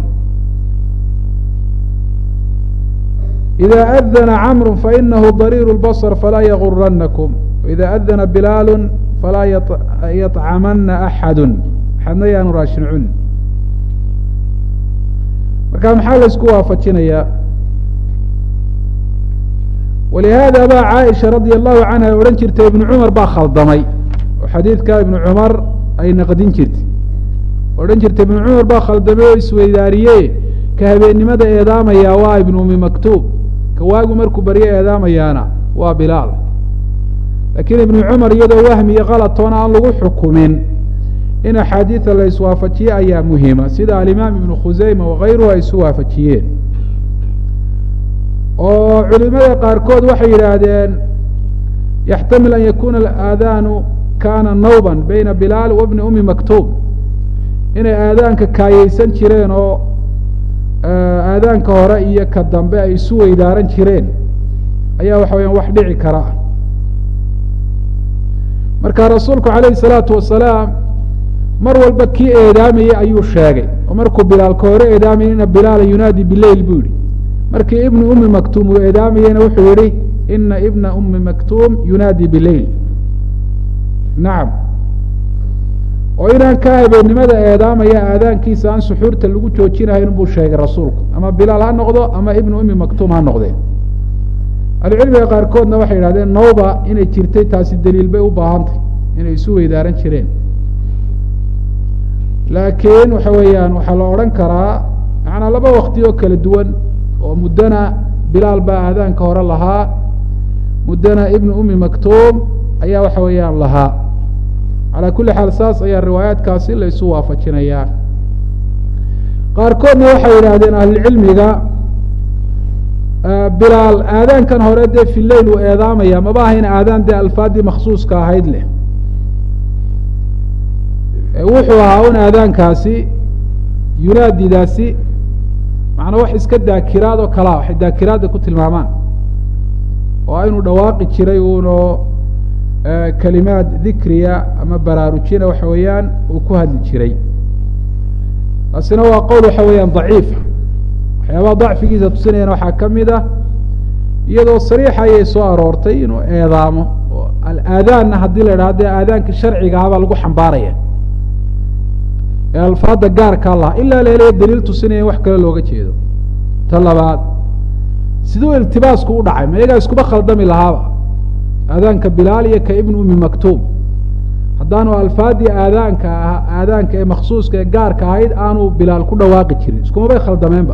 ida adana camru fainahu dariiru lbasr falaa yaguranakum ida adana bilaalu falaa yطcamana axadu axadna yaanu raashin cun marka maxaa la isku waafajinayaa walihaada baa caaisha radia allahu canha odhan jirtay ibnu cumar baa khaldamay oo xadiidka ibnu cumar ay naqdin jirtay odhan jirtay ibnu cumar baa khaldamay oo isweydaariye ka habeennimada eedaamayaa waa ibnu umi maktuub ka waagu markuu baryo eedaamayaana waa bilaal laakiin ibnu cumar iyadoo wahmi iyo kalatoona aan lagu xukumin in axaadiida la iswaafajiye ayaa muhima sida alimaam ibnu khuseyma wakayruhu ay isu waafajiyeen oo culimada qaarkood waxay yidhaahdeen yaxtamil an yakuna alaadaanu kana nawban bayna bilaal wa bni umi maktuum inay aadaanka kaayeysan jireen oo aadaanka hore iyo ka dambe ay isu weydaaran jireen ayaa waxa weyaan wax dhici kara ah marka rasuulku calayhi salaatu wasalaam mar walba kii eedaamayey ayuu sheegay oo markuu bilaalka hore eedaamayay ina bilaala yunaadi bileyl buu yihi markii ibnu umi maktuum uu eedaamayeyna wuxuu yihi ina ibna umi maktuum yunaadi bileyl nacam oo inaan ka habeennimada eedaamaya aadaankiisa aan suxuurta lagu joojinahayn buu sheegay rasuulku ama bilaal ha noqdo ama ibnu umi maktuum ha noqdeen ahlucilmiga qaarkoodna waxay yidhahdeen nawba inay jirtay taasi daliil bay u baahantay inay isu weydaaran jireen laakiin waxa weeyaan waxaa la odhan karaa macanaa laba wakti oo kala duwan oo muddana bilaal baa aadaanka hore lahaa muddana ibnu umi maktuum ayaa waxa weeyaan lahaa calaa kulli xaal saas ayaa riwaayaadkaasi la isu waafajinayaa qaarkoodna waxay yidhaahdeen ahlulcilmiga bilaal aadaankan hore dee fi leyl uu eedaamaya maba ahayn aadaan dee alfaadii maksuuska ahayd leh wuxuu ahaa un aadaankaasi yunaadidaasi macnaa wax iska daakiraad oo kalaa waxay daakiraadda ku tilmaamaan oo inuu dhawaaqi jiray uunoo kelimaad dikriya ama baraarujina waxa weeyaan uu ku hadli jiray taasina waa qowl waxa weeyaan daciifa waxyaabaha dacfigiisa tusinayana waxaa ka mid ah iyadoo sariixa ayay soo aroortay inuu eedaamo oo alaadaanna haddii la idhaha dee aadaanka sharciga ahabaa lagu xambaaraya ee alfaada gaarkaa laha ilaa la helaya daliil tusinaya in wax kale looga jeedo ta labaad siduu iltibaasku u dhacay ma iyagaa iskuba khaldami lahaaba aadaanka bilaal iyo ka ibn umi maktuum haddaanu alfaadii aadaanka ah aadaanka ee maksuuska ee gaarka ahayd aanu bilaal ku dhawaaqi jirin iskumabay khaldameenba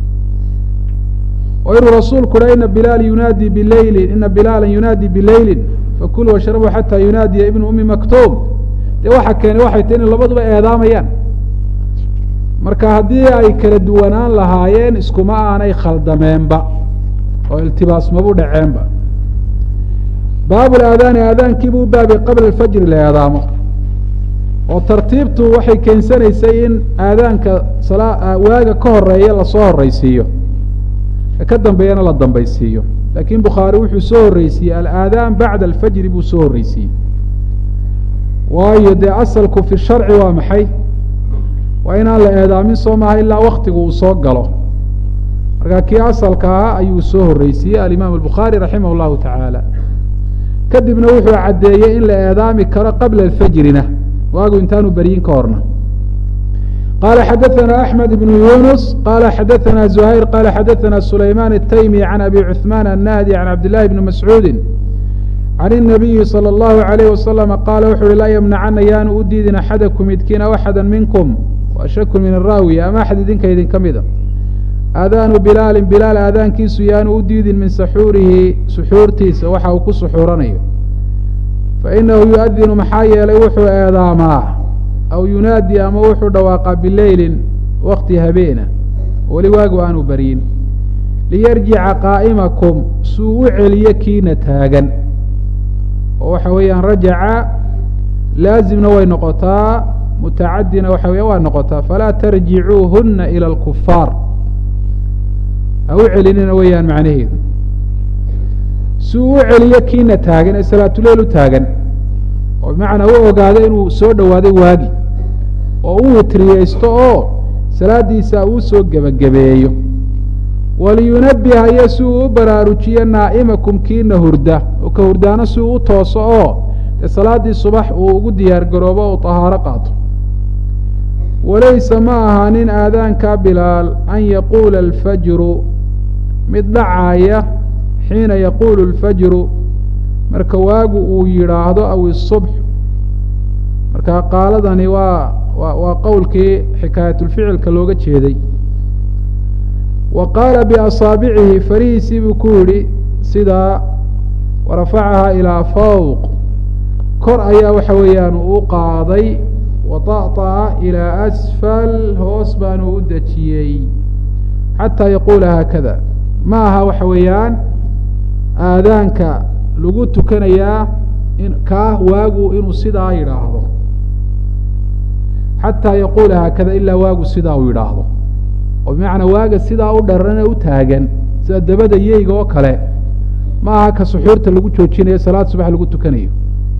oo inuu rasuulku ha ina bilaal yunaadi bileylin ina bilaala yunaadi bileylin fakuluu washrabuu xataa yunaadiya ibnu umi maktuum dee waxa keenay waxay tahy inay labaduba eedaamayaan marka haddii ay kala duwanaan lahaayeen iskuma aanay khaldameenba oo iltibaas mabu dhaceenba baabu laadaani aadaankiibuu baabay qabla alfajri la eedaamo oo tartiibtu waxay keensanaysay in aadaanka salaa waaga ka horeeya lasoo horeysiiyo ka ka dambeeyana la dambaysiiyo laakiin bukhaari wuxuu soo horreysiiyey alaadaan bacda alfajri buu soo horreysiiyey waayo dee asalku fi sharci waa maxay waa inaan la eedaamin soo maaha ilaa waktigu uu soo galo marka kii asalka ahaa ayuu soo horreysiiyey alimaam albukhaari raximah llahu tacaala kadibna wuxuu caddeeyey in la eedaami karo qabla alfajrina waagu intaanu beryin ka horna qala xadaثna أحmed بن yunus qala xadaثna زuhayr qala xadaثna sulayman الtaymi عan abi cuثman الnahdi عan cabd لlahi bni mascuudi can الnabiyi slى الlahu عalayh waslama qaala wuxu uhi laa ymnacana yaanu u diidin axadakum midkiin aw axada minkum washaku min araawi ama axad idinka idinka mida aadaanu bilaali bilaal aadaankiisu yaanu u diidin min saxuurihi suxuurtiisa waxa uu ku suxuuranayo fainahu yuadinu maxaa yeelay wuxuu eedaamaa aw yunaadi ama wuxuu dhawaaqaa bileylin wakti habeena weli waagu aanu baryin liyarjica qaa'imakum suu u celiyo kiina taagan oo waxa weeyaan rajaca laazimna way noqotaa mutacadina waxa weya waa noqotaa falaa tarjicuuhuna ilى اlkufaar ha u celinina weeyaan macnaheedu suu u celiyo kiina taagan ee salaatuleyl u taagan oo bimacnaa u ogaado inuu soo dhowaaday waagi oo u witriyeysto oo salaadiisa uu soo gebagabeeyo waliyunabiha iyo si uu u baraarujiyo naa'imakum kiina hurda oo ka hurdaano si uu u tooso oo dee salaaddii subax uu ugu diyaar garoobo o tahaaro qaato walaysa ma ahaanin aadaanka bilaal an yaquula alfajru mid dhacaaya xiina yaquulu alfajru marka waagu uu yidhaahdo aw isubx marka qaaladani waa wa waa qowlkii xikaayatulficilka looga jeeday wa qaala biasaabicihi farihiisii buu ku yidhi sidaa warafacahaa ilaa fawq kor ayaa waxa weeyaan uu qaaday waطaطa'a ilaa asfal hoos baanu u dejiyey xataa yaquula haakada ma aha waxa weeyaan aadaanka lagu tukanayaa in kaa waagu inuu sidaa yidhaahdo xataa yaquula haakada ilaa waagu sidaa uu yidhaahdo oo bimacnaa waaga sidaa u dharane u taagan sida dabada yeyga oo kale ma aha ka suxuurta lagu joojinayo salaad subax lagu tukanayo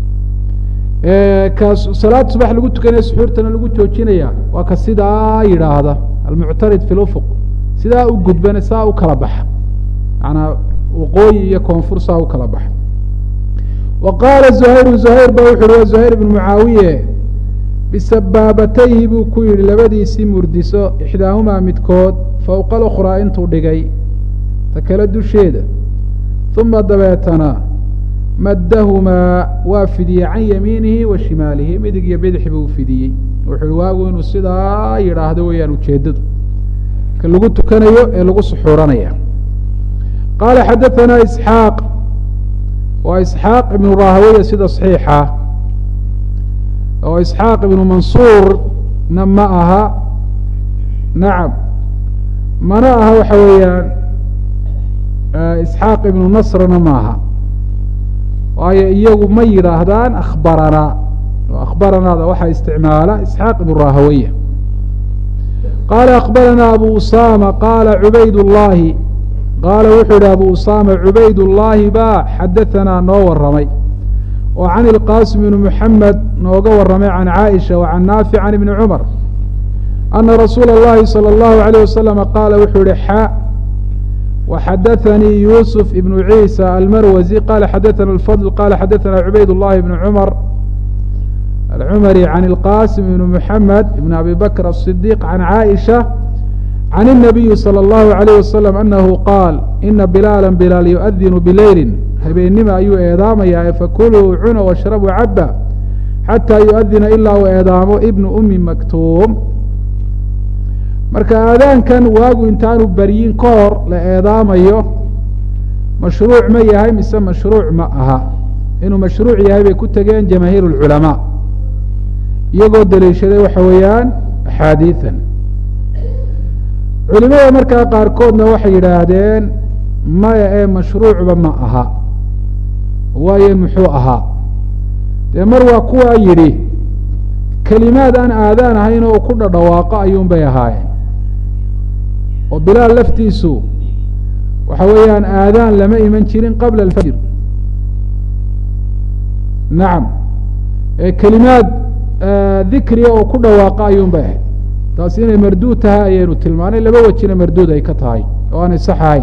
ka salaad subax lagu tukanayo suxuurtana lagu joojinaya waa ka sidaa yidhaahda almuctarid fi lufuq sidaa u gudbana saa u kala baxa maanaa waqooyi iyo koonfur saa u kala baxa wa qaala zuhayru zuhayr ba wuxu uhi wa zuhayr ibnu mucaawiye bisabaabatayhi buu ku yidhi labadiisii murdiso ixdaahumaa midkood fowqa alukhraa intuu dhigay ta kale dusheeda uma dabeetana maddahumaa waa fidiyey can yamiinihi wa shimaalihi midig iyo bidix buu fidiyey wuxuu ihi waagu inuu sidaa yidhaahdo weeyaan ujeeddadu ka lagu tukanayo ee lagu suxuuranaya qaala xadaثana isxaaq waa isxaaq ibnu rahaweye sida صaxiixa oo isxaaq ibnu mansuurna ma aha nacam mana aha waxa weeyaan isxaaq ibnu nasrna maaha waayo iyagu ma yidhaahdaan akhbaranaa oo akhbaranaada waxaa isticmaala isxaaq ibnu rahawaya qaala akhbaranaa abu usama qaala cubayd llaahi qaala wuxuu yihi abu usama cubayd llaahi baa xadahanaa noo waramay oo can ilqaasim ibni muxamed nooga waramay can caaisha wa can naafic can ibni cumar ana rasuula اllahi salى اllahu alayh wasalama qaala wuxuu yihi xa وxadaثnii yusuf ibn ciisa almarwazi qala xadaثna اfضل qala xadaثna cubayd الlahi ibn cmar alcumari can اlqasim ibn muxamed ibn abi bakr الصdiq can caaئisha can الnabiyi salى اllahu عalayh wasalam anahu qaal ina bilaala bilaal yuؤdinu bileyli habeennima ayuu eedaamayaa fakuluu cuna washrabuu caba xataa yuؤdina ilaa uu eedaamo ibnu umi maktuum marka aadaankan waagu intaanu beryin ka hor la eedaamayo mashruuc ma yahay mise mashruuc ma aha inuu mashruuc yahay bay ku tegeen jamaahiir اlculamaa iyagoo daliishaday waxa weeyaan axaadiian culimada markaa qaarkoodna waxay yidhaahdeen maya ee mashruucba ma aha waayo muxuu ahaa dee mar waa kuwaa yidhi kelimaad aan aadaan ahayn oo ku dhadhawaaqo ayuun bay ahaayeen oo bilaal laftiisu waxa weeyaan aadaan lama iman jirin qabla alfajr nacam kelimaad dikriga oo ku dhawaaqa ayuun bay ahayd taasi inay marduud tahay ayaynu tilmaanay laba wejina marduud ay ka tahay oo aanay sax ahayn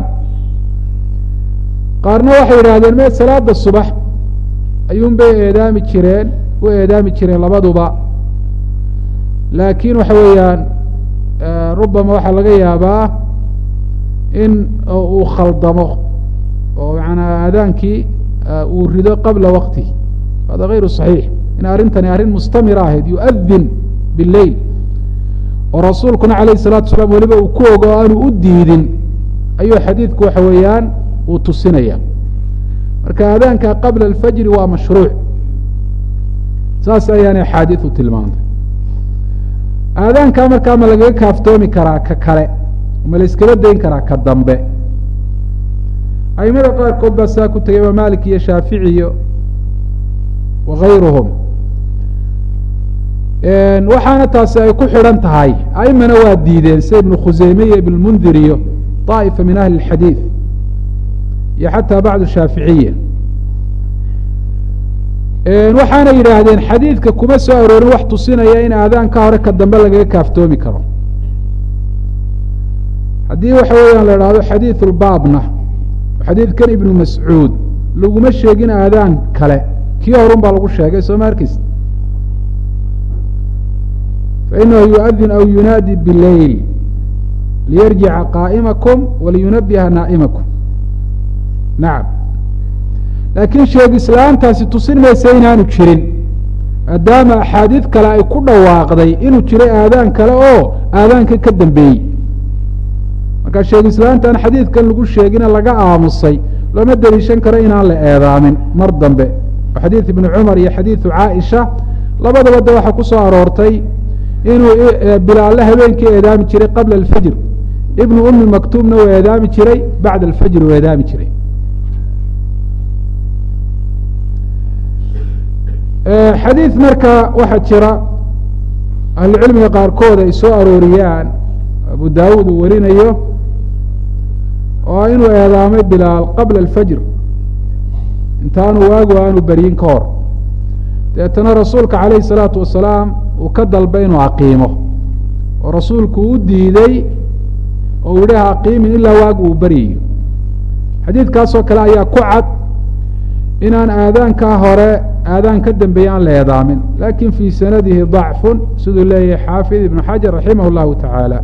qaarna waxay yidhahdeen me salaada subax ayuun bay eedaami jireen u eedaami jireen labaduba laakiin waxa weeyaan rubama waxaa laga yaabaa in uu khaldamo oo maanaa aadaankii uu rido qabla waktihi hada gayru صaxiix in arrintani arrin mustamira ahayd yuؤdin biاleyl oo rasuulkuna alayh الsalatu salaam weliba uu ku ogo o aanu u diidin ayuu xadiidku waxa weeyaan uu tusinaya marka aadaanka qabla alfajri waa mashruuc saas ayaana axaadiiu tilmaantay aadaankaa markaa ma lagaga kaaftoomi karaa ka kale ma la iskala dayn karaa ka dambe aimada qaarkood baa saa ku tegay imaam malik iyo shaafici iyo wakayruhum waxaana taasi ay ku xidhan tahay aimana waa diideen sida ibnu khuseyme iyo ibn mundir iyo طaa'ifa min ahli اxadiid iyo xataa bacdu shaaficiya waxaana yidhaahdeen xadiidka kuma soo aroorin wax tusinaya in aadaan ka hore ka dambe lagaga kaaftoomi karo haddii waxa weeyaan la idhahdo xadiiث اlbaabna xadiidkan ibnu mascuud laguma sheegin aadaan kale kii horun baa lagu sheegay soo ma arkeysa fainahu yuؤdin aw yunaadi biاleyl liyarjica qaa'imakum waliyunabiha naa'imakum nacam laakiin sheegislaantaasi tusin maysa inaanu jirin maadaama axaadiid kale ay ku dhawaaqday inuu jiray aadaan kale oo aadaanka ka dambeeyey marka sheegislaantaan xadiidkan lagu sheegine laga aamusay looma deliishan karo inaan la eedaamin mar dambe oo xadiid ibni cumar iyo xadiidu caaisha labadaba de waxaa ku soo aroortay inuu bilaalle habeenkii eedaami jiray qabla alfajr ibnu umi maktuumna uu eedaami jiray bacda alfajr uu eedaami jiray xadiid marka waxaa jira ahlucilmiga qaarkood ay soo arooriyaan abu daawuud uu warinayo oo inuu eedaamay bilaal qabla alfajr intaanu waagu aanu beryin ka hor deetana rasuulka calayhi salaatu wasalaam uu ka dalbay inuu aqiimo oo rasuulku u diiday oo uu yihi ha aqiimin ilaa waagu uu beryayo xadiidkaasoo kale ayaa ku cad inaan aadaankaa hore aadaan ka dambeeye aan la eedaamin lakin fii sanadihi ضacfun siduu leeyahay xaafid ibnu xajar raximah اllahu taعaalى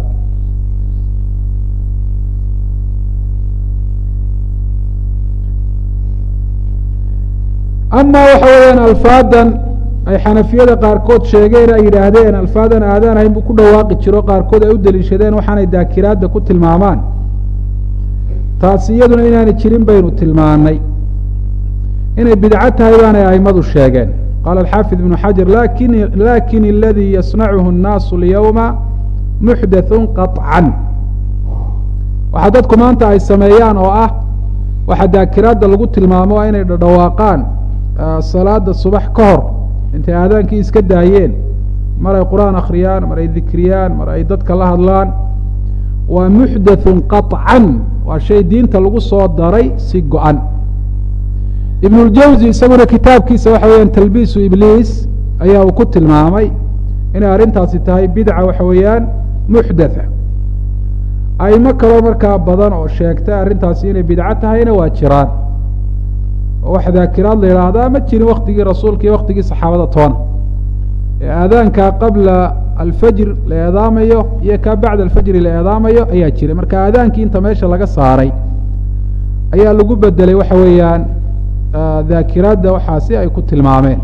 ama waxa weeyaan alfaadan ay xanafiyada qaarkood sheegeen ay yidhaahdeen alfaadan aadaan ahayn buu ku dhawaaqi jiro qaarkood ay u deliishadeen waxaanay daakiraadda ku tilmaamaan taasi iyaduna inaanay jirin baynu tilmaanay inay bidco tahay baanay aimadu sheegeen qaala alxaafid ibnu xajar lakin lakin aladii yasnacuhu الnaasu اlyawma muxdaثu qaطcan waxaa dadku maanta ay sameeyaan oo ah waxaa daakiraadda lagu tilmaamo waa inay dhadhawaaqaan salaada subax ka hor intay aadaankii iska daayeen mar ay qur-aan akhriyaan mar ay dikriyaan mar ay dadka la hadlaan waa muxdathun qaطcan waa shay diinta lagu soo daray si go-an ibnuljawzi isaguna kitaabkiisa waxa weeyaan talbiisu ibliis ayaa uu ku tilmaamay inay arrintaasi tahay bidca waxa weeyaan muxdatha aimo kaloo markaa badan oo sheegta arrintaasi inay bidco tahayna waa jiraan oo wax daakiraad la yidhaahdaa ma jirin waktigii rasuulka iyo waktigii saxaabada toona ee aadaankaa qabla alfajr la eedaamayo iyo kaa bacda alfajri la eedaamayo ayaa jiray marka aadaankii inta meesha laga saaray ayaa lagu bedelay waxa weeyaan daakiraadda waxaasi ay ku tilmaameen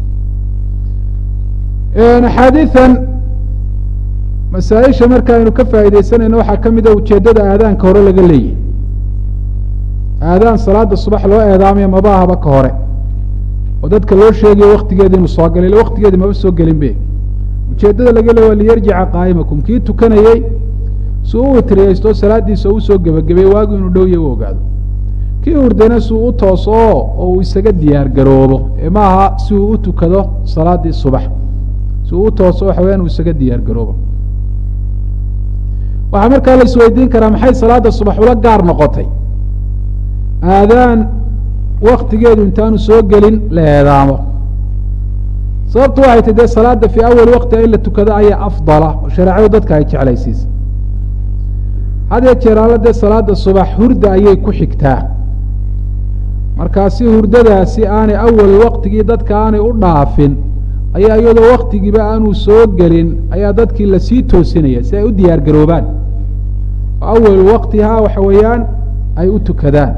axaadiian masaaisha marka aynu ka faaideysanayno waxaa ka mid a ujeeddada aadaanka hore laga leeyahy aadaan salaada subax loo eedaamayo maba ahaba ka hore oo dadka loo sheegayo waktigeedi inuu soo galay ila waktigeedi maba soo gelin be ujeeddada laga leey waa liyarjica qaa'imakum kii tukanayey si u witriyeysto salaadiisa u soo gebagabeey waagu inuu dhowya u ogaado kii hurdana si uu u tooso oo uu isaga diyaar garoobo ee maaha si uu u tukado salaadii subax si uu u tooso waxa weyaan uu isaga diyaar garoobo waxaa markaa la isweydiin karaa maxay salaada subax ula gaar noqotay aadaan waktigeedu intaanu soo gelin la eedaamo sababtu waxay tay dee salaada fii awali waktiga in la tukado ayaa afdala oo shareecadu dadka ay jeclaysiisa hadee jeeraala dee salaada subax hurda ayay ku xigtaa markaa si hurdadaasi aanay awal waktigii dadka aanay u dhaafin ayaa iyadoo waktigiiba aanuu soo gelin ayaa dadkii lasii toosinaya si ay u diyaar garoobaan oo awal waktihaa waxa weeyaan ay u tukadaan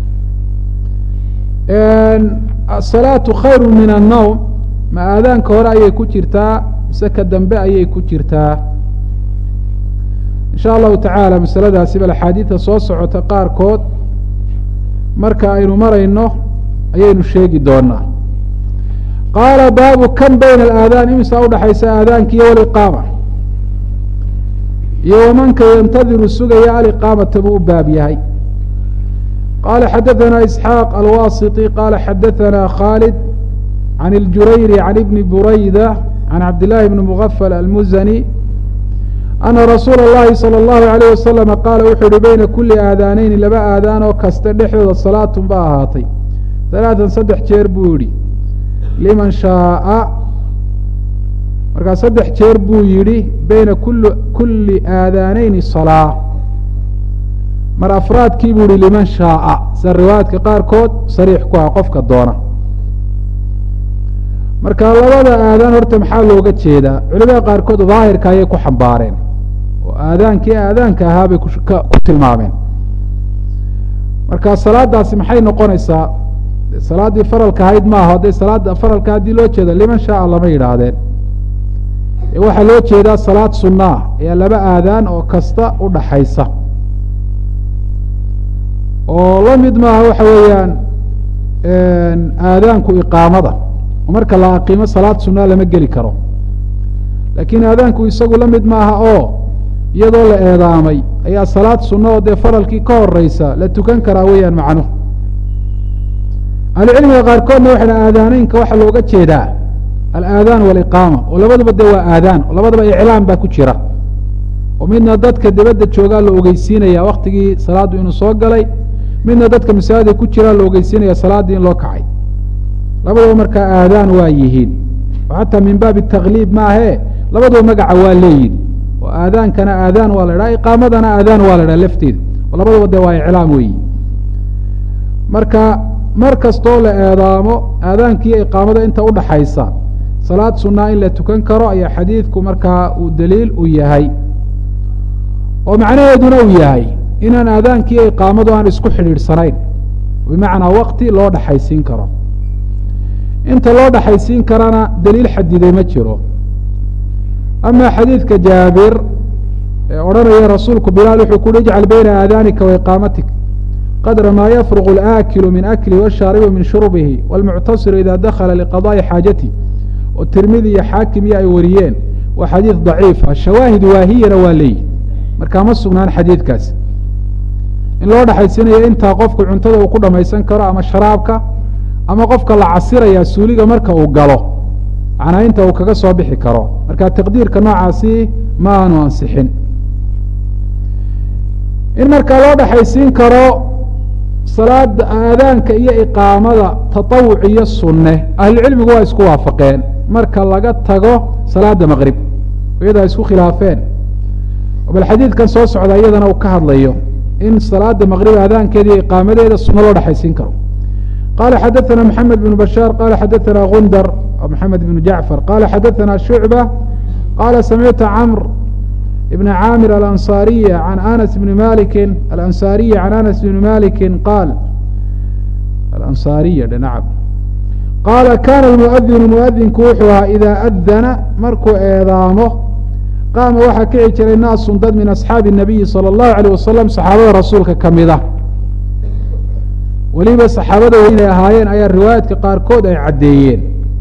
asalaatu khayru min annowm ma aadaanka hore ayay ku jirtaa mise ka dambe ayay ku jirtaa insha allahu tacaala masaladaasi bal axaadiida soo socota qaarkood marka aynu marayno ayaynu sheegi doonaa qaala baabu kan bayna alaadaan imisaa udhaxaysa aadaanka iyo waliqaama iyo wamanka yantadiru sugaya aliqaamata buu u baab yahay qala xadaثna isxaaq alwasiطi qala xadaثna khaalid can اljurayri can ibni burayda can cabdillahi bni mugafal almuzani ana rasuula اllahi salى اllahu alayh wasalama qaala wuxuu yihi beyna kuli aadaaneyni laba aadaan oo kasta dhexdooda salaatun ba ahaatay halaatan saddex jeer buu yihi liman shaaa markaa saddex jeer buu yidhi beyna kuli kuli aadaaneyni salaa mar afraadkii buu yihi liman shaaa sida riwaayaadka qaarkood sariix ku ah qofka doona marka labada aadaan horta maxaa looga jeedaa culimada qaarkood daahirka ayay ku xambaareen oo aadaankii aadaanka ahaa bay ku tilmaameen marka salaadaasi maxay noqonaysaa salaaddii faralka ahayd maaha hadday salaada faralka haddii loo jeeda liman shaaa lama yidhaahdeen ee waxaa loo jeedaa salaad sunaa ayaa laba aadaan oo kasta u dhaxaysa oo la mid maaha waxa weeyaan aadaanku iqaamada oo marka la aqiimo salaad sunaa lama geli karo laakiin aadaanku isagu la mid maaha oo iyadoo la eedaamay ayaa salaad sunna oo dee faralkii ka horeysa la tukan karaa weeyaan macnuhu ahlucilmiga qaarkoodna waxay dha aadaaneynka waxaa looga jeedaa alaadaan waliqaama oo labaduba dee waa aadaan oo labadaba iclaam baa ku jira oo midna dadka dibadda joogaa la ogeysiinaya waktigii salaaddu inuu soo galay midna dadka masaajida ku jiraa la ogeysiinaya salaaddii in loo kacay labadaba markaa aadaan waa yihiin oo xataa min baabi takliib maahee labaduba magaca waa leeyihin oo aadaankana aadaan waa la idhaha iqaamadana aadaan waa la idhaha lafteeda oo labadaba dee waa iclaam weeyi marka mar kastoo la eedaamo aadaankiiyo iqaamada inta udhaxaysa salaad sunaa in la tukan karo ayaa xadiidku markaa uu daliil u yahay oo macnaheeduna uu yahay inaan aadaankiiyo iqaamadu aan isku xidhiidhsanayn bimacnaa wakti loo dhaxaysiin karo inta loo dhaxaysiin karana daliil xadiday ma jiro ama xadiidka jaabir ee odhanaya rasuulku bilaal wuxuu kuhi ijcal bayna aadaanika wa iqaamatik qadra maa yafruqu alaakilu min aklihi washaaribu min shurbihi wاlmuctasiru ida dakhala liqadaءi xaajati oo tirmidi iyo xaakim iyo ay wariyeen waa xadiid daciifa shawaahid waahiyana waa leeyihi markaa ma sugnaan xadiidkaasi in loo dhexaysiinayo intaa qofku cuntada uu ku dhamaysan karo ama sharaabka ama qofka la casiraya suuliga marka uu galo macnaa inta uu kaga soo bixi karo marka taqdiirka noocaasi ma aanu ansixin in markaa loo dhexaysiin karo salaada aadaanka iyo iqaamada tatawuc iyo sunne ahlucilmigu waa isku waafaqeen marka laga tago salaada maqrib iyadoo ay isku khilaafeen bal xadiidkan soo socda iyadana uu ka hadlayo in salaada maqrib aadaankeeda iyo iqaamadeeda sunno loo dhexaysiin karo qala xadaثna mحamed بن bashاr qala xadaثna gundar mحamed بن jacfar qala xadaثna shucbة qala samictu cmr بn camir alanصariy an anas bn maliki alanصariyi can anas bn maliki qaal alanصariy nacam qaala kana اlmuadinu muadinku wuxuu ahaa ida adana markuu eedaamo qaama waxaa kici jiray naasun dad min asxaabi الnabiyi salى الlahu عalيه wasalam saxaabada rasuulka kamida weliba saxaabada inay ahaayeen ayaa riwaayaadka qaarkood ay caddeeyeen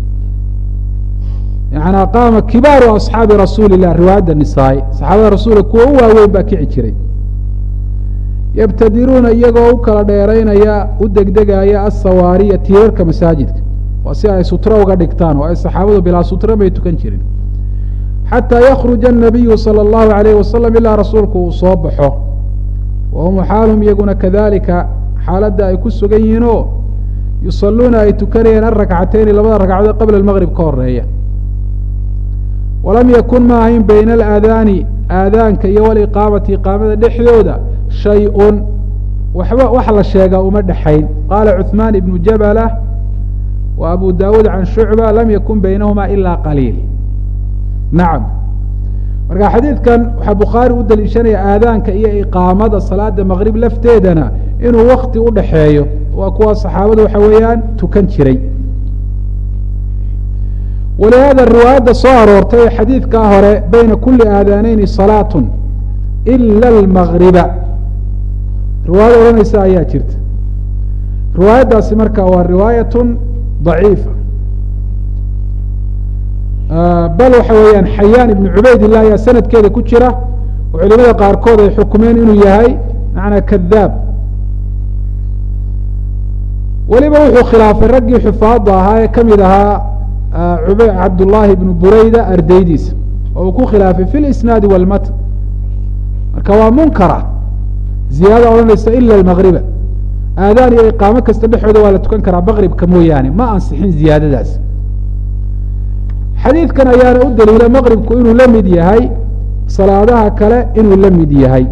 yanaa qaama kibaaru asxaabi rasuuli lah riwaayadda nisaa-i saxaabada rasuulka kuwa u waaweyn baa kici jiray yabtadiruuna iyagoo u kala dheeraynaya u degdegaya asawaariya tiirarka masaajidka waa si ay sutro uga dhigtaan oo ay saxaabadu bilaa sutro bay tukan jirin xataa yakruja الnabiyu salى اllahu alayh wasalam ilaa rasuulku uu soo baxo wahum xaalhum iyaguna kadalika xaaladda ay ku sugan yihiin oo yusaluuna ay tukanayeen arakcateyni labada ragcadood qabla maqrib ka horeeya walam yakun ma ahayn bayna alaadaani aadaanka iyo waliqaamati iqaamada dhexdooda shay-un waxba wax la sheegaa uma dhexayn qaala cuثmaan ibnu jabala wa abu dawuud can shucba lam yakun baynahuma ila qaliil nacam marka xadiidkan waxaa bukhaari u daliishanaya aadaanka iyo iqaamada salaada maqrib lafteedana inuu wakti u dhaxeeyo waa kuwa saxaabada waxa weeyaan tukan jiray walihaada riwaayadda soo aroortay ee xadiidkaa hore bayna kuli aadaaneyni salaatun ila almagriba riwaayada odhanaysa ayaa jirta riwaayaddaasi marka waa riwaayatun daciifa bal waxa weeyaan xayaan ibnu cubaydillah ayaa sanadkeeda ku jira oo culimada qaarkood ay xukumeen inuu yahay macnaa kadaab weliba wuxuu khilaafay raggii xufaada ahaa ee kamid ahaa cabdullaahi ibnu bureyda ardaydiisa oo uu ku khilaafay fi lisnaadi walmatn marka waa munkara ziyaada odhanaysa ila almagriba aadaan iyo iqaamo kasta dhexooda waa la tukan karaa maqribka mooyaane ma ansixin ziyaadadaas xadiidkan ayaana u daliila maqribku inuu la mid yahay salaadaha kale inuu la mid yahay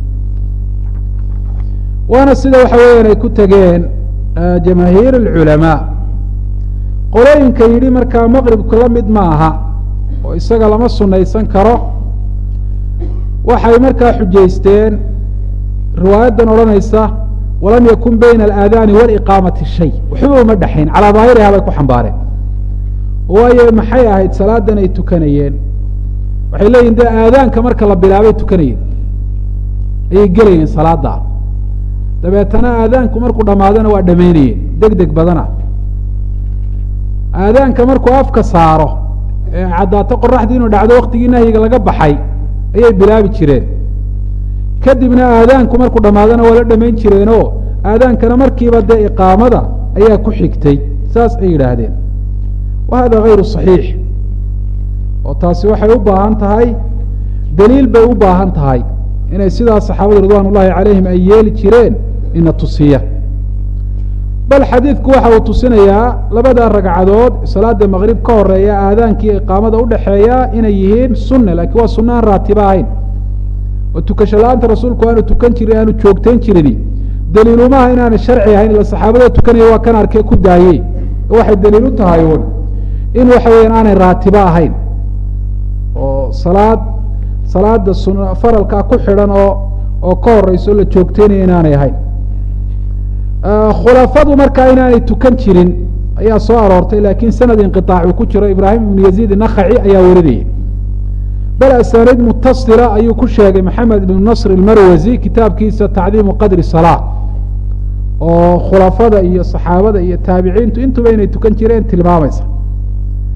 waana sida waxa weeyaan ay ku tegeen jamaahiir اlculamaa qolooyinka yidhi markaa maqribku la mid ma aha oo isaga lama sunaysan karo waxay markaa xujaysteen riwaayaddan odhanaysa walam yakun bayna alaadaani waliqaamati shay waxba uma dhexayn calaa daahiriha bay ku xambaareen waayo maxay ahayd salaadan ay tukanayeen waxay leeyihin de aadaanka marka la bilaabay tukanayeen ayay gelayeen salaada dabeetana aadaanku markuu dhamaadana waa dhamaynayeen deg deg badana aadaanka markuu afka saaro ee caddaato qoraxdii inuu dhacdo waktigii nahyiga laga baxay ayay bilaabi jireen kadibna aadaanku markuu dhamaadana waa la dhamayn jireenoo aadaankana markiiba dee iqaamada ayaa ku xigtay saas ay yidhaahdeen wa hada gayru صaxiix oo taasi waxay u baahan tahay daliil bay u baahan tahay inay sidaas saxaabadu ridwan ullahi calayhim ay yeeli jireen ina tusiya bal xadiidku waxa uu tusinayaa labada ragcadood salaada maqrib ka horeeya aadaankiiyo iqaamada udhexeeya inay yihiin sunne lakiin waa sunna aan raatiba ahayn oo tukasho la-aanta rasuulku aanu tukan jirin aanu joogtayn jirini daliilumaha inaanay sharci ahayn ila saxaabada tukanaya waa kan arkee ku daayey waxay daliil u tahay un in waxa weeyaan aanay raatibo ahayn oo salaad salaada sun faralkaa ku xidhan oo oo ka horeyso la joogteynaya inaanay ahayn khulafadu markaa inaanay tukan jirin ayaa soo aroortay laakiin sanad inqiطaac uu ku jiro ibraahim ibnu yaziid nakaci ayaa warinayay bal asaniid mutasila ayuu ku sheegay maxamed ibnu nasr ilmarwasi kitaabkiisa tacdiimu qadri salaa oo khulafada iyo saxaabada iyo taabiciintu intuba inay tukan jireen tilmaamaysa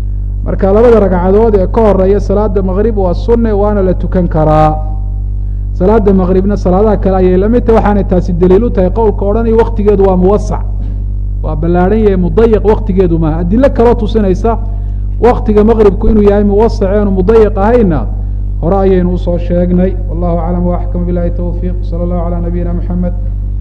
marka labada ragcadood ee ka horeeya salaada maqrib waa sunne waana la tukan karaa salaada maqribna salaadaha kale ayay lamid tahay waxaanay taasi daliil u tahay qowlka odhanaya waktigeedu waa muwasac waa ballaadhan yahay mudayiq waktigeedu maaha adilo kaloo tusinaysa waktiga maqribku inuu yahay muwasac eenu mudayiq ahayna hore ayaynu usoo sheegnay wallahu aclam waaxkam bilahi towfiiq sala allahu calaa nabiyina maxamed